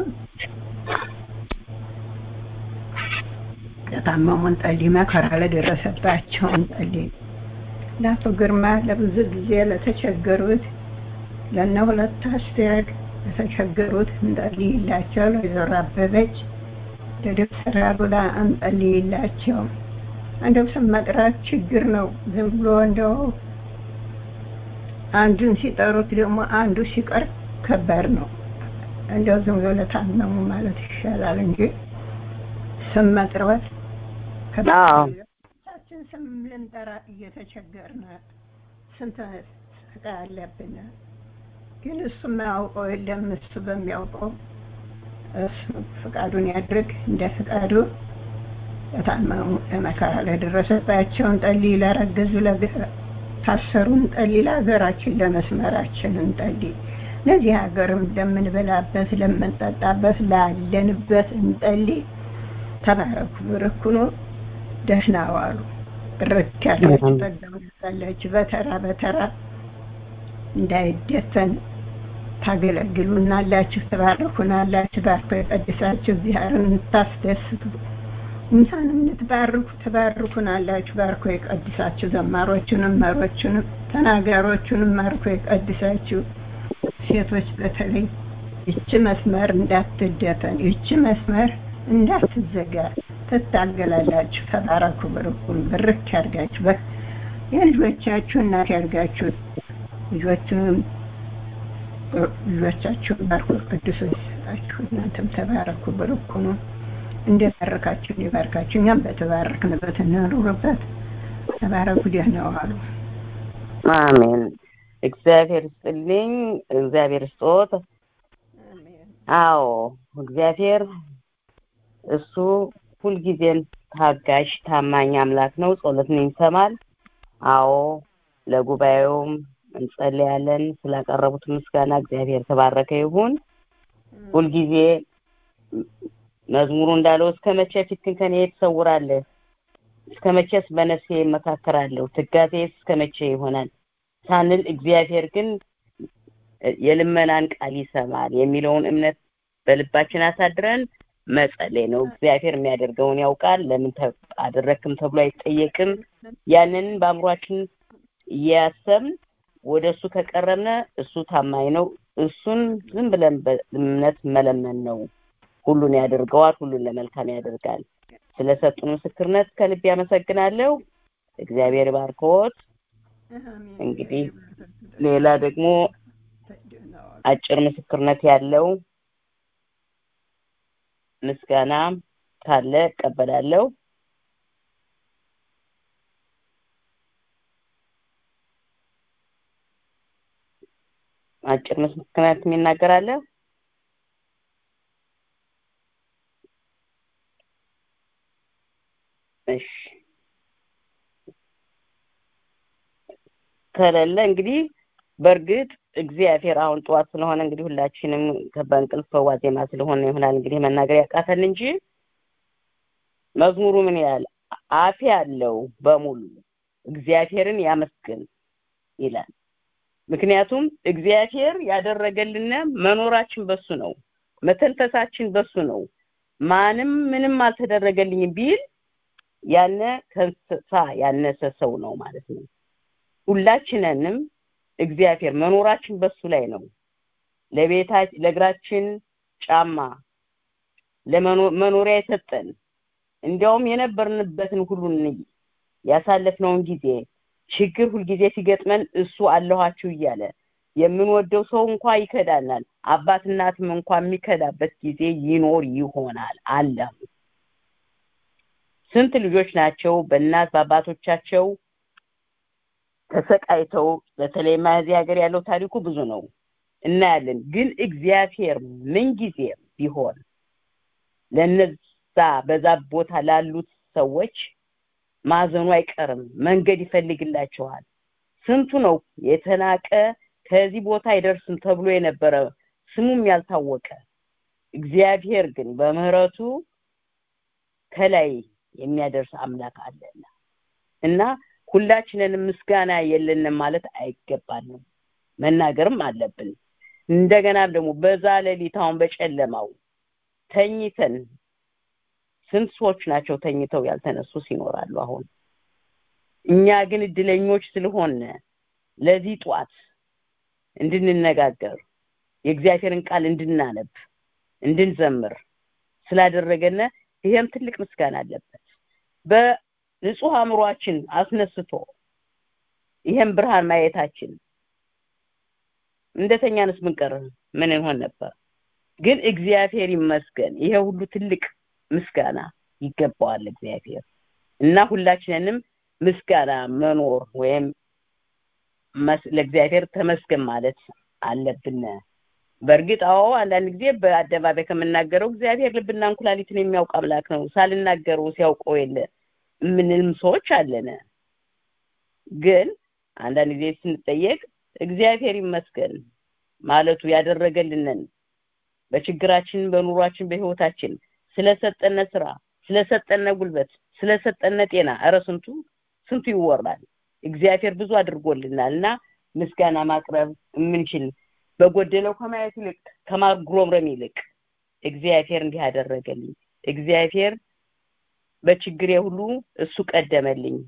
ለታመሙን ጸልይ መከራ ለደረሰባቸውን ጸልይ ለአቶ ግርማ ለብዙ ጊዜ ለተቸገሩት ለነ ሁለት አስቴር ለተቸገሩት እንጸልይላቸው ለወይዘሮ አበበች ለዶክተር አሉላ እንጸልይላቸው እንደው ስም መጥራት ችግር ነው ዝም ብሎ እንደው አንዱን ሲጠሩት ደግሞ አንዱ ሲቀር ከባድ ነው እንደው ዝም ብሎ ለታመሙ ማለት ይሻላል እንጂ ስም መጥራት ከባችን ስም ልንጠራ እየተቸገርን ስንት ስቃ አለብን ግን እሱ የማያውቀው የለም እሱ በሚያውቀው እሱ ፍቃዱን ያድርግ እንደ ፍቃዱ ለታመሙ ለመከራ ለደረሰባቸውን ጠልይ ላረገዙ ታሰሩን ጠልይ ለሀገራችን ለመስመራችን እንጠልይ ለዚህ ሀገርም ለምንበላበት ለምንጠጣበት ላለንበት እንጠልይ ተባረኩ ብርኩኑ ደህና ዋሉ ብርክ ያላችሁ ጠጋላችሁ በተራ በተራ እንዳይደፈን ታገለግሉናላችሁ ትባርኩናላችሁ ባርኮ የቀድሳችሁ እግዚአብሔርን እንታስደስቱ እኛንም እንድትባርኩ ትባርኩናላችሁ ባርኮ የቀድሳችሁ ዘማሮቹንም መሮቹንም ተናጋሮቹንም ባርኮ የቀድሳችሁ ሴቶች በተለይ ይቺ መስመር እንዳትደፈን ይቺ መስመር እንዳትዘጋ ትታገላላችሁ ተባረኩ ብርኩን ብርክ ያርጋችሁ የልጆቻችሁ እናት ያርጋችሁ ልጆቹንም ልጆቻችሁን ባርኮ ቅዱስ ይሰጣችሁ እናንተም ተባረኩ ብርኩ ነው እንደባረካችሁ እንዲባርካችሁ እኛም በተባረክንበት እንኑርበት ተባረኩ ደህና ዋሉ አሜን እግዚአብሔር ስጥልኝ እግዚአብሔር ስጦት አዎ እግዚአብሔር እሱ ሁልጊዜም ታጋሽ ታማኝ አምላክ ነው ጸሎትን ይሰማል አዎ ለጉባኤውም እንጸልያለን ስላቀረቡት ምስጋና እግዚአብሔር ተባረከ ይሁን ሁልጊዜ መዝሙሩ እንዳለው እስከ መቼ ፊትህን ከኔ ትሰውራለህ እስከ መቼስ በነፍሴ እመካከራለሁ ትጋቴስ እስከ መቼ ይሆናል ሳንል እግዚአብሔር ግን የልመናን ቃል ይሰማል የሚለውን እምነት በልባችን አሳድረን መጸለይ ነው እግዚአብሔር የሚያደርገውን ያውቃል ለምን አደረክም ተብሎ አይጠየቅም ያንን በአእምሯችን እያሰብን ወደ እሱ ከቀረብነ እሱ ታማኝ ነው እሱን ዝም ብለን በእምነት መለመን ነው ሁሉን ያደርገዋል ሁሉን ለመልካም ያደርጋል ስለሰጡን ምስክርነት ከልብ ያመሰግናለሁ እግዚአብሔር ባርኮት እንግዲህ ሌላ ደግሞ አጭር ምስክርነት ያለው ምስጋና ካለ እቀበላለሁ አጭር ምስክርነት የሚናገራለ እሺ ከሌለ እንግዲህ በእርግጥ እግዚአብሔር አሁን ጠዋት ስለሆነ እንግዲህ ሁላችንም በእንቅልፍ ዋዜማ ስለሆነ ይሆናል እንግዲህ መናገር ያቃተን እንጂ መዝሙሩ ምን ያህል አፍ ያለው በሙሉ እግዚአብሔርን ያመስግን ይላል ምክንያቱም እግዚአብሔር ያደረገልን መኖራችን በሱ ነው መተንፈሳችን በሱ ነው ማንም ምንም አልተደረገልኝም ቢል ያነ ከእንስሳ ያነሰ ሰው ነው ማለት ነው ሁላችንንም እግዚአብሔር መኖራችን በሱ ላይ ነው ለቤታ ለእግራችን ጫማ ለመኖሪያ የሰጠን እንዲያውም የነበርንበትን ሁሉ ያሳለፍነውን ጊዜ ችግር ሁልጊዜ ሲገጥመን እሱ አለኋችሁ እያለ የምንወደው ሰው እንኳ ይከዳናል አባት እናትም እንኳ የሚከዳበት ጊዜ ይኖር ይሆናል አለ ስንት ልጆች ናቸው በእናት በአባቶቻቸው ተሰቃይተው በተለይ ማዚህ ሀገር ያለው ታሪኩ ብዙ ነው እናያለን ግን እግዚአብሔር ምንጊዜም ቢሆን ለነዛ በዛ ቦታ ላሉት ሰዎች ማዘኑ አይቀርም መንገድ ይፈልግላቸዋል ስንቱ ነው የተናቀ ከዚህ ቦታ አይደርስም ተብሎ የነበረ ስሙም ያልታወቀ እግዚአብሔር ግን በምህረቱ ከላይ የሚያደርስ አምላክ አለና እና ሁላችንንም ምስጋና የለንም ማለት አይገባንም መናገርም አለብን እንደገና ደግሞ በዛ ሌሊት አሁን በጨለማው ተኝተን ስንት ሰዎች ናቸው ተኝተው ያልተነሱ ይኖራሉ አሁን እኛ ግን እድለኞች ስለሆነ ለዚህ ጧት እንድንነጋገር የእግዚአብሔርን ቃል እንድናነብ እንድንዘምር ስላደረገነ ይሄም ትልቅ ምስጋና አለበት በንጹህ አእምሯችን አስነስቶ ይሄም ብርሃን ማየታችን እንደተኛንስ ብንቀር ምን እንሆን ነበር ግን እግዚአብሔር ይመስገን ይሄ ሁሉ ትልቅ ምስጋና ይገባዋል እግዚአብሔር እና ሁላችንንም ምስጋና መኖር ወይም ለእግዚአብሔር ተመስገን ማለት አለብን በእርግጥ አዎ አንዳንድ ጊዜ በአደባባይ ከምናገረው እግዚአብሔር ልብና እንኩላሊትን የሚያውቅ አምላክ ነው ሳልናገረው ሲያውቀው የለ ምንም ሰዎች አለን ግን አንዳንድ ጊዜ ስንጠየቅ እግዚአብሔር ይመስገን ማለቱ ያደረገልንን በችግራችን በኑሯችን በህይወታችን ስለሰጠነ ስራ ስለሰጠነ ጉልበት ስለሰጠነ ጤና እረ ስንቱ ስንቱ ይወራል እግዚአብሔር ብዙ አድርጎልናል እና ምስጋና ማቅረብ የምንችል በጎደለው ከማየት ይልቅ ከማጉረምረም ይልቅ እግዚአብሔር እንዲህ ያደረገልኝ እግዚአብሔር በችግሬ ሁሉ እሱ ቀደመልኝ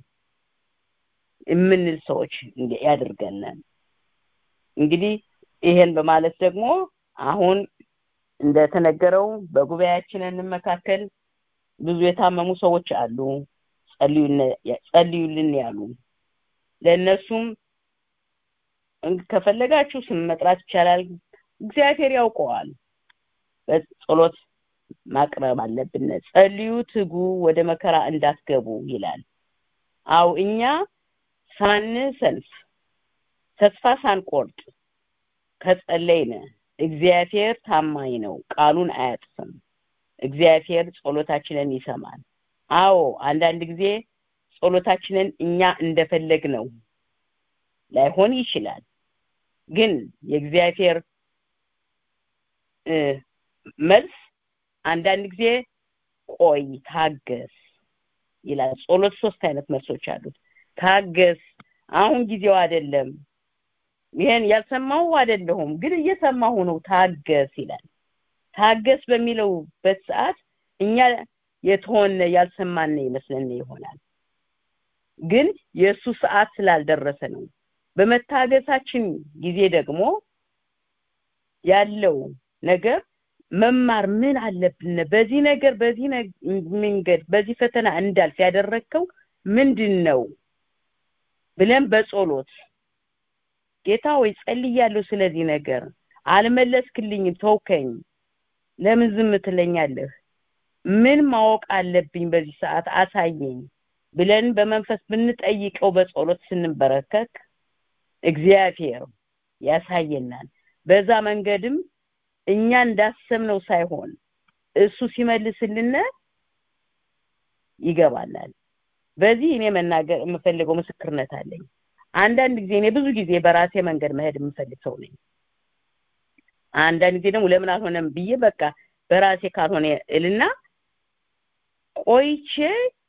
የምንል ሰዎች ያድርገን እንግዲህ ይሄን በማለት ደግሞ አሁን እንደተነገረው በጉባኤያችንን መካከል ብዙ የታመሙ ሰዎች አሉ ጸልዩልን ያሉ ለእነሱም ከፈለጋችሁ ስም መጥራት ይቻላል እግዚአብሔር ያውቀዋል በጸሎት ማቅረብ አለብን ጸልዩ ትጉ ወደ መከራ እንዳትገቡ ይላል አው እኛ ሳንሰንፍ ተስፋ ሳንቆርጥ ከጸለይነ እግዚአብሔር ታማኝ ነው ቃሉን አያጥፍም እግዚአብሔር ጸሎታችንን ይሰማል አዎ አንዳንድ ጊዜ ጸሎታችንን እኛ እንደፈለግ ነው ላይሆን ይችላል ግን የእግዚአብሔር መልስ አንዳንድ ጊዜ ቆይ ታገስ ይላል ጸሎት ሶስት አይነት መልሶች አሉት ታገስ አሁን ጊዜው አይደለም ይሄን ያልሰማው አይደለሁም ግን እየሰማሁ ነው ታገስ ይላል ታገስ በሚለውበት ሰዓት እኛ የተሆነ ያልሰማን ይመስለን ይሆናል ግን የእሱ ሰዓት ስላልደረሰ ነው በመታገሳችን ጊዜ ደግሞ ያለው ነገር መማር ምን አለብን በዚህ ነገር በዚህ መንገድ በዚህ ፈተና እንዳልፍ ያደረግከው ምንድን ነው ብለን በጸሎት ጌታ ወይ ጸልያለሁ ስለዚህ ነገር አልመለስክልኝም ተውከኝ ለምን ዝም ትለኛለህ ምን ማወቅ አለብኝ በዚህ ሰዓት አሳየኝ ብለን በመንፈስ ብንጠይቀው በጸሎት ስንበረከክ እግዚአብሔር ያሳየናል በዛ መንገድም እኛ እንዳሰብነው ሳይሆን እሱ ሲመልስልን ይገባናል በዚህ እኔ መናገር የምፈልገው ምስክርነት አለኝ አንዳንድ ጊዜ እኔ ብዙ ጊዜ በራሴ መንገድ መሄድ የምፈልግ ሰው ነኝ አንዳንድ ጊዜ ደግሞ ለምን አልሆነም ብዬ በቃ በራሴ ካልሆነ እልና ቆይቼ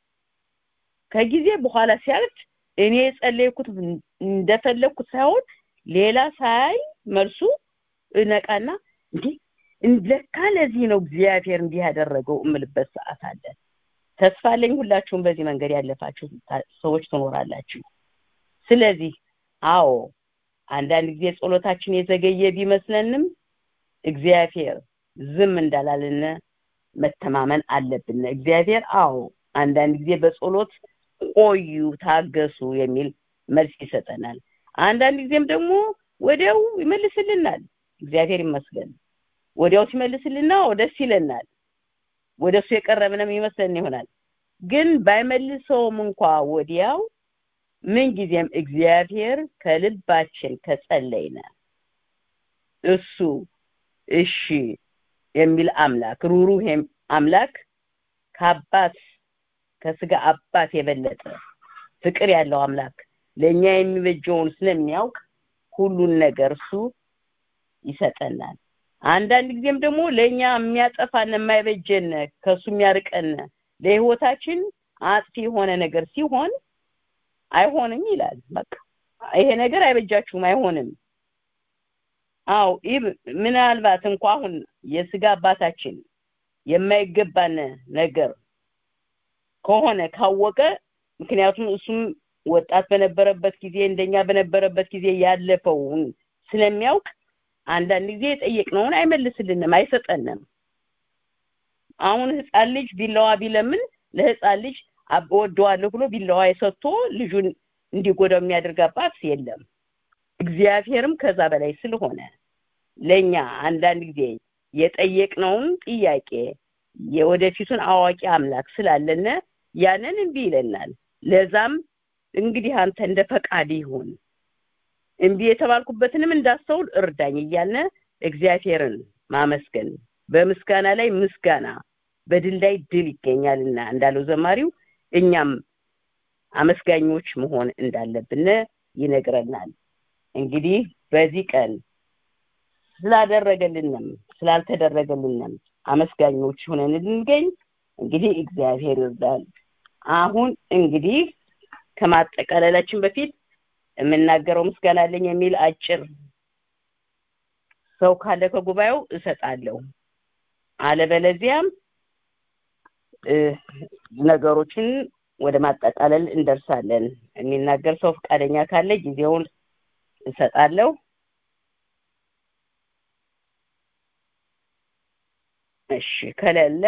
ከጊዜ በኋላ ሲያልፍ እኔ የጸለይኩት እንደፈለግኩት ሳይሆን ሌላ ሳይ መልሱ እነቃና እንዴ ለካ ለዚህ ነው እግዚአብሔር እንዲህ ያደረገው እምልበት ሰዓት አለ ተስፋ አለኝ ሁላችሁም በዚህ መንገድ ያለፋችሁ ሰዎች ትኖራላችሁ ስለዚህ አዎ አንዳንድ ጊዜ ጸሎታችን የዘገየ ቢመስለንም እግዚአብሔር ዝም እንዳላልን መተማመን አለብን እግዚአብሔር አዎ አንዳንድ ጊዜ በጸሎት ቆዩ ታገሱ የሚል መልስ ይሰጠናል አንዳንድ ጊዜም ደግሞ ወዲያው ይመልስልናል እግዚአብሔር ይመስገን ወዲያው ሲመልስልና ደስ ይለናል ወደሱ የቀረብንም ይመስለን ይሆናል ግን ባይመልሰውም እንኳ ወዲያው ምን ጊዜም እግዚአብሔር ከልባችን ከጸለይነ እሱ እሺ የሚል አምላክ ሩሩህ አምላክ ከአባት ከስጋ አባት የበለጠ ፍቅር ያለው አምላክ ለኛ የሚበጀውን ስለሚያውቅ ሁሉን ነገር እሱ ይሰጠናል አንዳንድ ጊዜም ደግሞ ለኛ የሚያጠፋን የማይበጀን ከሱ የሚያርቀን ለህይወታችን አጥፊ የሆነ ነገር ሲሆን አይሆንም ይላል በቃ ይሄ ነገር አይበጃችሁም አይሆንም አው ምናልባት እንኳ አሁን የስጋ አባታችን የማይገባን ነገር ከሆነ ካወቀ ምክንያቱም እሱም ወጣት በነበረበት ጊዜ እንደኛ በነበረበት ጊዜ ያለፈውን ስለሚያውቅ አንዳንድ ጊዜ የጠየቅነውን አይመልስልንም አይሰጠንም አሁን ህፃን ልጅ ቢላዋ ቢለምን ለህፃን ልጅ ወደዋለሁ ብሎ ቢላዋ የሰጥቶ ልጁን እንዲጎዳው የሚያደርግ አባት የለም እግዚአብሔርም ከዛ በላይ ስለሆነ ለኛ አንዳንድ ጊዜ የጠየቅነውን ጥያቄ የወደፊቱን አዋቂ አምላክ ስላለነ ያንን እንቢ ይለናል ለዛም እንግዲህ አንተ እንደ ፈቃድ ይሁን እንቢ የተባልኩበትንም እንዳስተውል እርዳኝ እያልነ እግዚአብሔርን ማመስገን በምስጋና ላይ ምስጋና በድል ላይ ድል ይገኛልና እንዳለው ዘማሪው እኛም አመስጋኞች መሆን እንዳለብን ይነግረናል እንግዲህ በዚህ ቀን ስላደረገልንም ስላልተደረገልንም አመስጋኞች ሆነን እንገኝ እንግዲህ እግዚአብሔር ይርዳል አሁን እንግዲህ ከማጠቃለላችን በፊት የምናገረው ምስጋና አለኝ የሚል አጭር ሰው ካለ ከጉባኤው እሰጣለሁ አለበለዚያም ነገሮችን ወደ ማጠቃለል እንደርሳለን የሚናገር ሰው ፈቃደኛ ካለ ጊዜውን እሰጣለሁ እሺ ከሌለ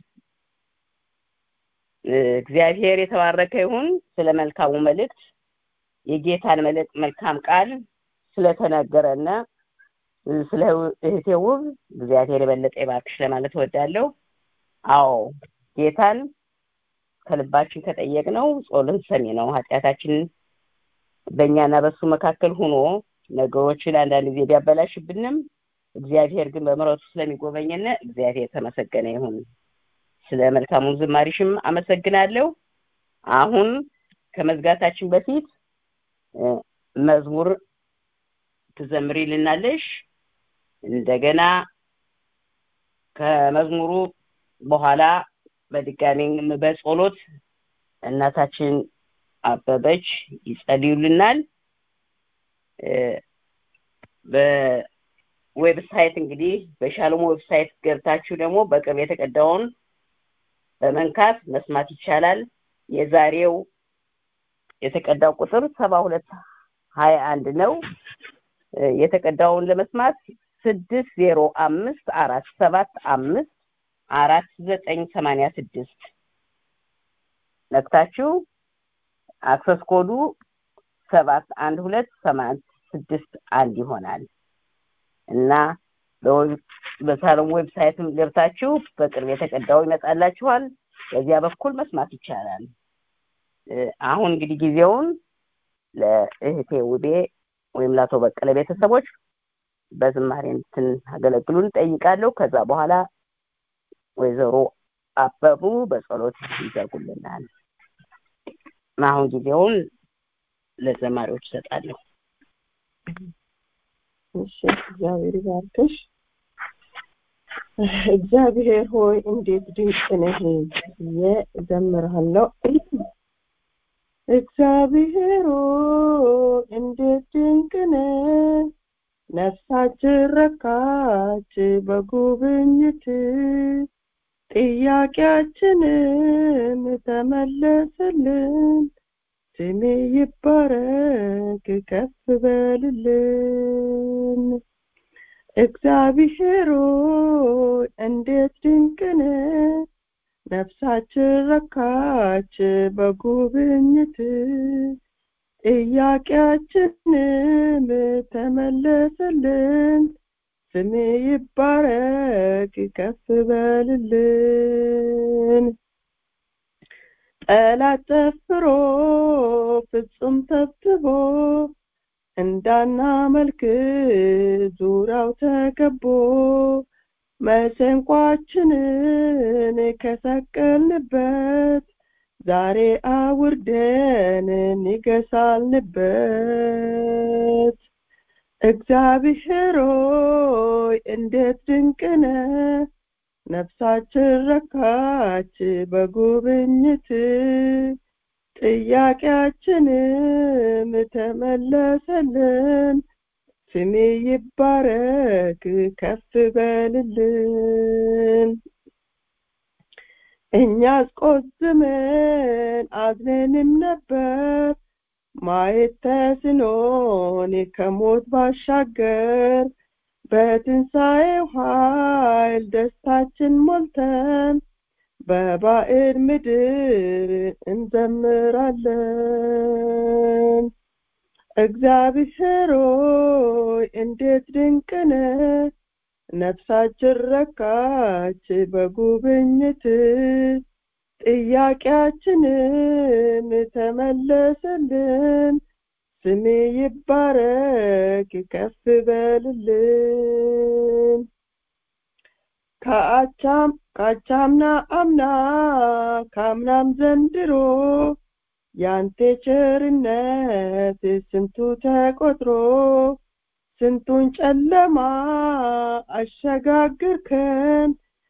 እግዚአብሔር የተባረከ ይሁን ስለ መልካሙ መልእክት የጌታን መልካም ቃል ስለተነገረና ስለ እህቴ ውብ እግዚአብሔር የበለጠ ይባርክሽ ለማለት እወዳለሁ አዎ ጌታን ከልባችን ከጠየቅነው ጾልን ሰሚ ነው ኃጢአታችንን በእኛና በሱ መካከል ሆኖ ነገሮችን አንዳንድ ጊዜ ቢያበላሽብንም እግዚአብሔር ግን በምሕረቱ ስለሚጎበኘን እግዚአብሔር የተመሰገነ ይሁን። ስለ መልካሙ ዝማሪሽም አመሰግናለሁ። አሁን ከመዝጋታችን በፊት እ፣ መዝሙር ትዘምሪልናለሽ። እንደገና ከመዝሙሩ በኋላ በድጋሚ በጸሎት እናታችን አበበች ይጸልዩልናል። እ፣ በዌብሳይት እንግዲህ በሻሎም ዌብሳይት ገብታችሁ ደግሞ በቅርብ የተቀዳውን በመንካት መስማት ይቻላል። የዛሬው የተቀዳው ቁጥር ሰባ ሁለት ሀያ አንድ ነው። እ፣ የተቀዳውን ለመስማት ስድስት ዜሮ አምስት አራት ሰባት አምስት አራት ዘጠኝ ሰማንያ ስድስት ነክታችሁ አክሰስ ኮዱ ሰባት አንድ ሁለት ሰማንያ ስድስት አንድ ይሆናል እና በዌብ- በሳሎም ዌብሳይትም ገብታችሁ በቅርብ የተቀዳው ይመጣላችኋል። በዚያ በኩል መስማት ይቻላል። እ፣ አሁን እንግዲህ ጊዜውን ለእህቴ ውቤ ወይም ለአቶ በቀለ ቤተሰቦች በዝማሬ እንድታገለግሉን ጠይቃለሁ። ከዛ በኋላ ወይዘሮ አበቡ በጸሎት ይዘጉልናል። አሁን ጊዜውን ለዘማሪዎች እሰጣለሁ። እሺ እግዚአብሔር ይባርክሽ። እግዚአብሔር ሆይ እንዴት ድንቅ ነህ ብዬ እዘምርሃለሁ። እግዚአብሔር ሆይ እንዴት ድንቅ ነህ፣ ነፍሳችን ረካች በጉብኝት ጥያቄያችንም ተመለሰልን። ስሜ ይባረክ ከፍ በልልን። እግዚአብሔር ሆይ እንዴት ድንቅ ነህ፣ ነፍሳችን ረካች በጉብኝት ጥያቄያችንም ተመለሰልን። ስሜ ይባረክ ከፍ በልልን። ጠላት ጨፍሮ ፍጹም ተብትቦ እንዳናመልክ ዙሪያው ተከቦ መሰንቋችንን ከሰቀልንበት ዛሬ አውርደን ንገሳልንበት። እግዚአብሔር ሆይ እንዴት ድንቅ ነህ፣ ነፍሳችን ረካች በጉብኝት ጥያቄያችንም ተመለሰልን። ስሜ ይባረክ ከፍ በልልን። እኛስ ቆዝመን አዝነንም ነበር ማየት ተስኖን ከሞት ባሻገር በትንሣኤው ኃይል ደስታችን ሞልተን በባዕድ ምድር እንዘምራለን። እግዚአብሔር ሆይ እንዴት ድንቅ ነህ፣ ነፍሳችን ረካች በጉብኝት ጥያቄያችንም ተመለሰልን። ስሜ ይባረክ ከፍ በልልን። ከአቻም ካቻምና አምና ካምናም ዘንድሮ ያንተ ቸርነት ስንቱ ተቆጥሮ ስንቱን ጨለማ አሸጋግርከን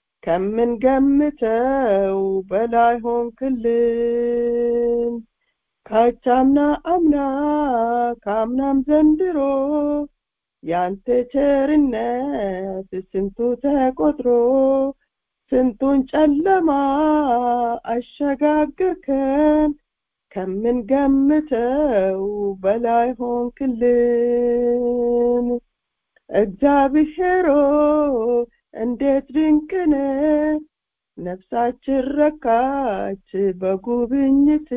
ከምንገምተው በላይ ሆንክልን። ካቻምና አምና ካምናም ዘንድሮ ያንተ ቸርነት ስንቱ ተቆጥሮ ስንቱን ጨለማ አሸጋግርከን ከምንገምተው በላይ ሆንክልን። እግዚአብሔር ሆይ እንዴት ድንቅ ነህ፣ ነፍሳችን ረካች በጉብኝት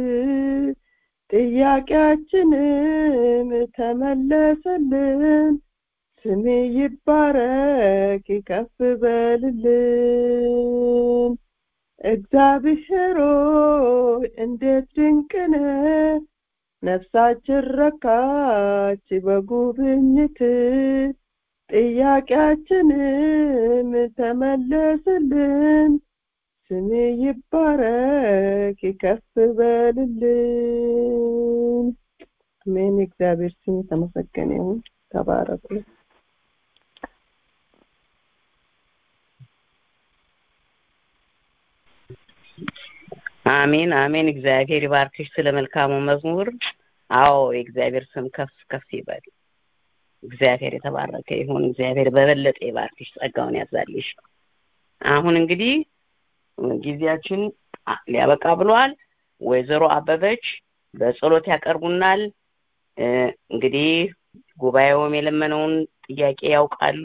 ጥያቄያችንም ተመለሰልን። ስሜ ይባረክ ከፍ በልልን። እግዚአብሔር ሆይ እንዴት ድንቅ ነህ፣ ነፍሳችን ረካች በጉብኝት ጥያቄያችንም ተመለስልን ስም ይባረክ ከፍ በልልን አሜን እግዚአብሔር ስም የተመሰገነ ይሁን ተባረኩ አሜን አሜን እግዚአብሔር ይባርክሽ ስለ መልካሙ መዝሙር አዎ የእግዚአብሔር ስም ከፍ ከፍ ይበል እግዚአብሔር የተባረከ ይሁን እግዚአብሔር በበለጠ ይባርክሽ ጸጋውን ያዛልሽ አሁን እንግዲህ ጊዜያችን ሊያበቃ ብሏል ወይዘሮ አበበች በጸሎት ያቀርቡናል እንግዲህ ጉባኤውም የለመነውን ጥያቄ ያውቃሉ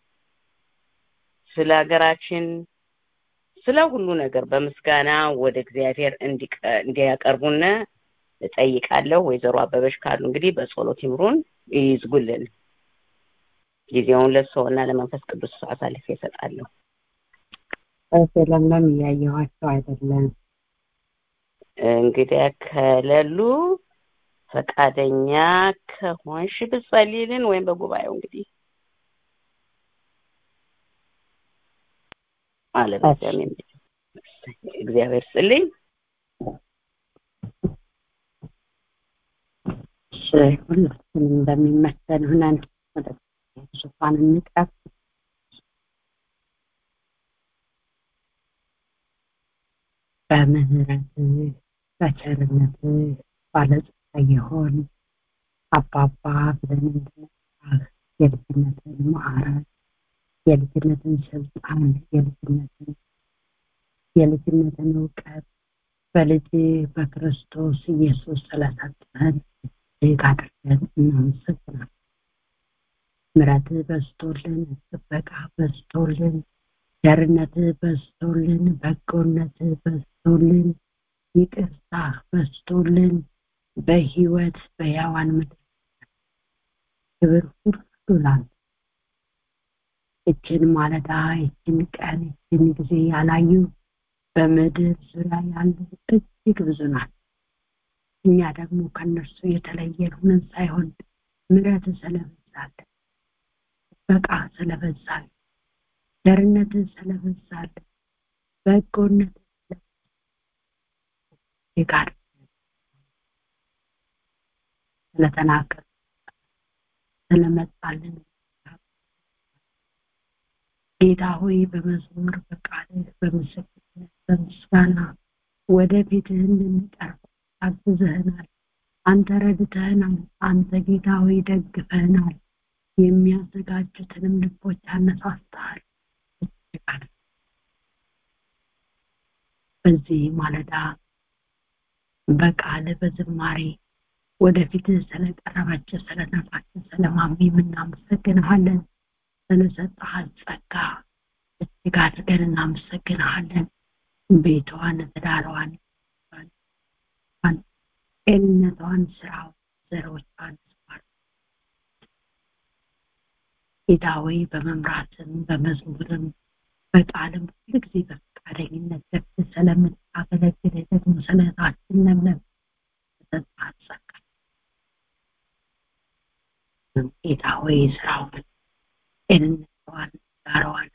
ስለ ሀገራችን ስለ ሁሉ ነገር በምስጋና ወደ እግዚአብሔር እንዲያቀርቡን እጠይቃለሁ ወይዘሮ አበበች ካሉ እንግዲህ በጸሎት ይምሩን ይዝጉልን ጊዜውን ለሰውና ለመንፈስ ቅዱስ አሳልፌ እሰጣለሁ ለምለም እያየኋቸው አይደለም እንግዲያ ከሌሉ ፈቃደኛ ከሆንሽ ብጸልይልን ወይም በጉባኤው እንግዲህ አለበዚያም እግዚአብሔር ስልኝ ሁላችንም እንደሚመሰል ሁነን ወደ ዙፋን እንቅረብ በምህረትህ በቸርነትህ ባለጸጋ የሆን አባባ ብለን እንድንጠራህ የልጅነትን ማዕረግ የልጅነትን ስልጣን የልጅነትን የልጅነትን እውቀት በልጅ በክርስቶስ ኢየሱስ ስለሰጠን እጅግ አድርገን እናመሰግናለን ምረትህ በዝቶልን ጥበቃ በዝቶልን ቸርነትህ በዝቶልን በጎነትህ በዝቶልን ይቅርታ በዝቶልን በህይወት በያዋን ምድር ክብር ሁሉ ላንተ እችን ማለዳ እችን ቀን እችን ጊዜ ያላዩ በምድር ዙሪያ ያሉ እጅግ ብዙ ናት እኛ ደግሞ ከነርሱ የተለየን ሁነን ሳይሆን ምረት ስለበዛለን በቃ ስለበዛለን ቸርነትን ስለበዛለን በጎነት ጋር ስለተናገር ስለመጣልን ጌታ ሆይ በመዝሙር በቃልህ በምስክርነት በምስጋና ወደፊትህ እንድንቀርብ አግዝህናል አንተ ረድተህናል አንተ ጌታ ሆይ ደግፈህናል የሚያዘጋጁትንም ልቦች አነሳስተሃል በዚህ ማለዳ በቃል በዝማሬ ወደፊት ስለቀረበች ስለነፋች ስለማሚ እናመሰግንሃለን ስለሰጠሃል ጸጋ እጅግ አድርገን እናመሰግንሃለን ቤቷን ትዳሯን ጤንነቷን ስራው ዘሮቿን ጌታ ሆይ በመምራትም በመዝሙርም በቃልም ሁሉ ጊዜ በፈቃደኝነት ደስ ስለምታገለግል ደግሞ ስለታችን ለምለም ተሰጣት ጸጋ ጌታ ሆይ ስራውን ጤንነቷን ዳሯዋን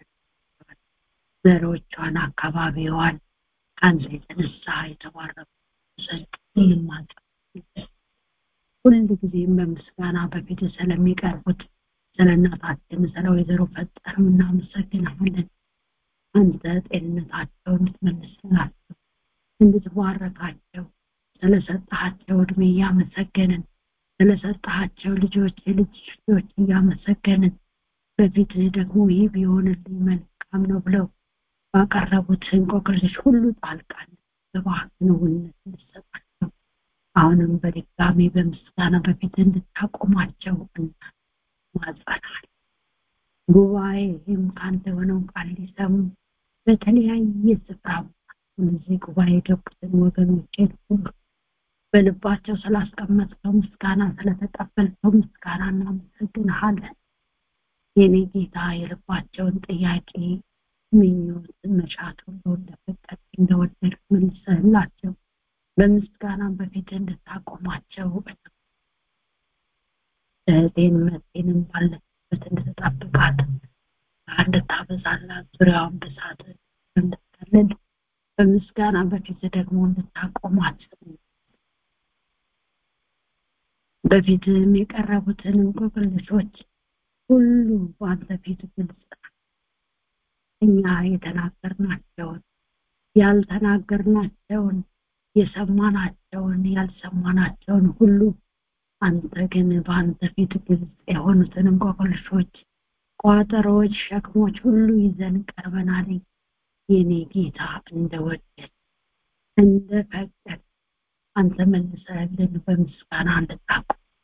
ዘሮቿን አካባቢዋን ከአንተ የተነሳ የተባረኩ ዘንድ ይልማጸ ሁል ጊዜም በምስጋና በፊት ስለሚቀርቡት ስለ እናታችን ስለ ወይዘሮ ፈጠርም እናመሰግናለን አንተ ጤንነታቸው እንድትመልስላቸው እንድትባረካቸው ስለሰጣቸው እድሜ እያመሰገንን ስለሰጣቸው ልጆች የልጅ ልጆች እያመሰገንን በፊት ደግሞ ይህ ቢሆንልኝ መልካም ነው ብለው ባቀረቡት እንቆቅልሽ ሁሉ ጣልቃል በባህንውነት እንድሰጣቸው አሁንም በድጋሚ በምስጋና በፊት እንድታቆማቸው ማጸናል ጉባኤም ከአንተ የሆነውን ቃል ሊሰሙ በተለያየ ስፍራ እነዚህ ጉባኤ የገቡትን ወገኖችን ሁሉ በልባቸው ስላስቀመጥከው ምስጋና ስለተቀበልከው ምስጋና እናመሰግንሃለን የኔ ጌታ የልባቸውን ጥያቄ ምኞት መሻት ሁሉ እንደፈቀድ እንደወደድ መልሰህላቸው በምስጋና በፊት እንድታቆማቸው እህቴን መጤንም ባለችበት ባለችበት እንድትጠብቃት እንድታበዛላት ዙሪያውን በሳት እንድትከልል በምስጋና በፊት ደግሞ እንድታቆማት በፊትም የቀረቡትን እንቆቅልሾች ሁሉ በአንተ ፊት ግልጽ እኛ የተናገርናቸውን ያልተናገርናቸውን የሰማናቸውን ያልሰማናቸውን ሁሉ አንተ ግን በአንተ ፊት ግልጽ የሆኑትን እንቆቅልሾች ቋጠሮዎች ሸክሞች ሁሉ ይዘን ቀርበናል የኔ ጌታ እንደወደድ እንደፈቀድ አንተ መልሰህልን በምስጋና እንድታቁ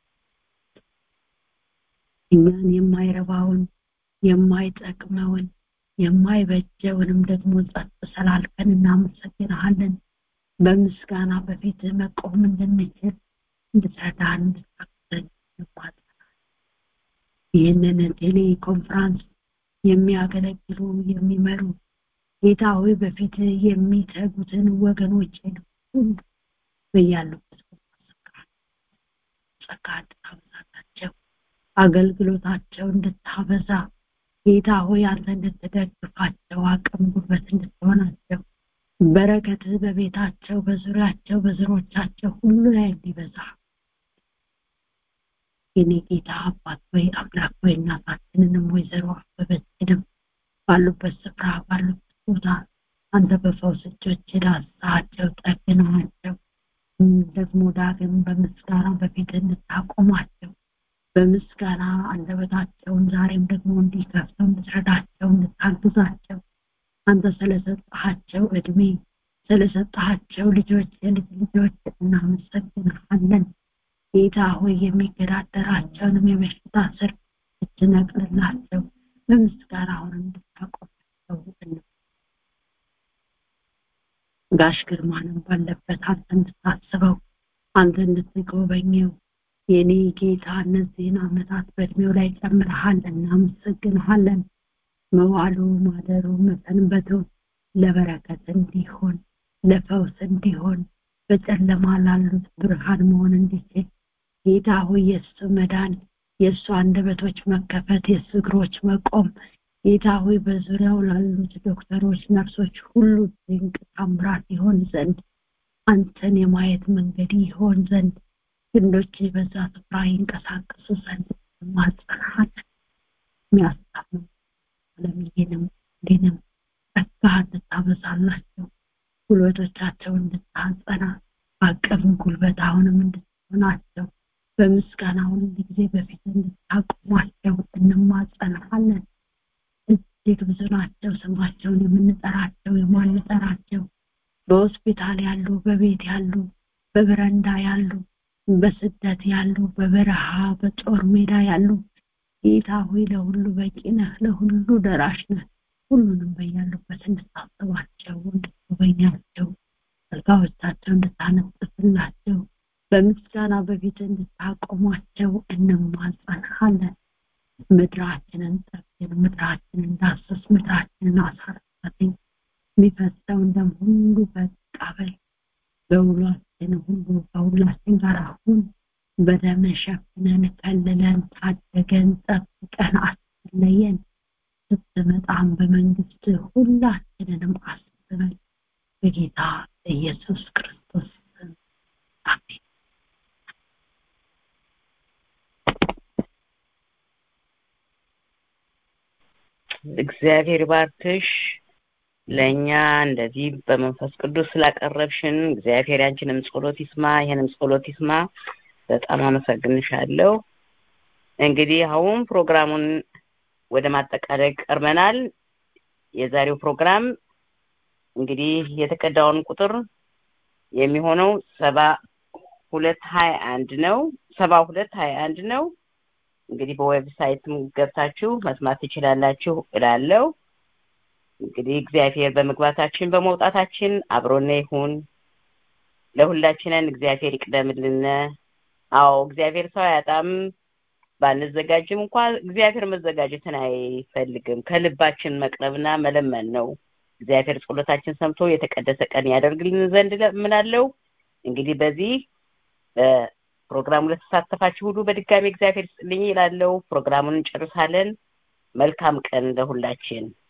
እኛን የማይረባውን የማይጠቅመውን የማይበጀውንም ደግሞ ጸጥ ስላልከን እናመሰግንሃለን በምስጋና በፊት መቆም እንድንችል እንድትረዳን እንድታግዘን እንማጸናለን ይህንን ቴሌ ኮንፍራንስ የሚያገለግሉ የሚመሩ ጌታ ሆይ በፊት የሚተጉትን ወገኖችን ሁሉ በያሉበት ጸጋ እንድታበዛላቸው አገልግሎታቸው እንድታበዛ ጌታ ሆይ አንተ እንድትደግፋቸው አቅም ጉልበት እንድትሆናቸው በረከት በቤታቸው በዙሪያቸው በዝሮቻቸው ሁሉ ላይ እንዲበዛ የኔ ጌታ አባት ወይ አምላክ ወይ እናታችንንም ወይዘሮ አበበችንም ባሉበት ስፍራ ባሉበት ቦታ አንተ በፈውስ እጆች ዳሳቸው ጠግነዋቸው ደግሞ ዳግም በምስጋና በፊት እንድታቆማቸው በምስጋና አንደበታቸውን ዛሬም ደግሞ እንዲከፍተው እንድትረዳቸው እንድታግዛቸው አንተ ስለሰጣቸው እድሜ ስለሰጣቸው ልጆች የልጅ ልጆች እናመሰግንሃለን ጌታ ሆይ የሚገዳደራቸውንም የበሽታ ስር እትነቅልላቸው በምስጋና አሁን እንድታቆማቸው ጋሽ ግርማንም ባለበት አንተ እንድታስበው አንተ እንድትጎበኘው የኔ ጌታ እነዚህን አመታት በእድሜው ላይ ጨምረሃል እናመሰግንሃለን መዋሉ ማደሩ መሰንበቱ ለበረከት እንዲሆን ለፈውስ እንዲሆን በጨለማ ላሉት ብርሃን መሆን እንዲችል ጌታ ሆይ የእሱ መዳን የእሱ አንደበቶች መከፈት የእሱ እግሮች መቆም ጌታ ሆይ በዙሪያው ላሉት ዶክተሮች ነርሶች ሁሉ ድንቅ ታምራት ይሆን ዘንድ አንተን የማየት መንገድ ይሆን ዘንድ ክንዶች በዛ ስፍራ ይንቀሳቀሱ ዘንድ ማጸናል የሚያስታምም አለምዬንም እንዲንም ጸጋ እንድታበዛላቸው ጉልበቶቻቸው እንድታጸና አቅም ጉልበት አሁንም እንድትሆናቸው በምስጋና ሁሉ ጊዜ በፊት እንድታቆሟቸው እንማጸናለን እጅግ ብዙ ናቸው ስማቸውን የምንጠራቸው የማንጠራቸው በሆስፒታል ያሉ በቤት ያሉ በበረንዳ ያሉ በስደት ያሉ በበረሃ በጦር ሜዳ ያሉ ጌታ ሆይ ለሁሉ በቂ ነህ ለሁሉ ደራሽ ነህ ሁሉንም በያሉበት እንድታስባቸው እንድትጎበኛቸው አልጋዎቻቸው እንድታነጥፍላቸው በምስጋና በፊት እንድታቆሟቸው እንማጸንሃለን ምድራችንን ጠግን ምድራችንን ዳስስ ምድራችንን አሳርፋትኝ የሚፈሰው እንደም ሁሉ በቃ በል በውሏችን ሁሉ ከሁላችን ጋር አሁን በደም ሸፍነን ከልለን ታደገን ጠብቀን አስለየን ስትመጣም በመንግስት ሁላችንንም አስበን በጌታ ኢየሱስ ክርስቶስ አሜን እግዚአብሔር ባርክሽ ለእኛ እንደዚህ በመንፈስ ቅዱስ ስላቀረብሽን እግዚአብሔር ያንቺንም ጸሎት ይስማ ይህንም ጸሎት ይስማ በጣም አመሰግንሻለሁ እንግዲህ አሁን ፕሮግራሙን ወደ ማጠቃለል ቀርበናል የዛሬው ፕሮግራም እንግዲህ የተቀዳውን ቁጥር የሚሆነው ሰባ ሁለት ሀያ አንድ ነው ሰባ ሁለት ሀያ አንድ ነው እንግዲህ በዌብሳይትም ገብታችሁ መስማት ትችላላችሁ እላለሁ እንግዲህ እግዚአብሔር በመግባታችን በመውጣታችን አብሮነ ይሁን ለሁላችንን እግዚአብሔር ይቅደምልን አዎ እግዚአብሔር ሰው አያጣም ባንዘጋጅም እንኳ እግዚአብሔር መዘጋጀትን አይፈልግም ከልባችን መቅረብና መለመን ነው እግዚአብሔር ጸሎታችን ሰምቶ የተቀደሰ ቀን ያደርግልን ዘንድ ለምናለው እንግዲህ በዚህ ፕሮግራሙ ለተሳተፋችሁ ሁሉ በድጋሚ እግዚአብሔር ይስጥልኝ ይላለው ፕሮግራሙን እንጨርሳለን መልካም ቀን ለሁላችን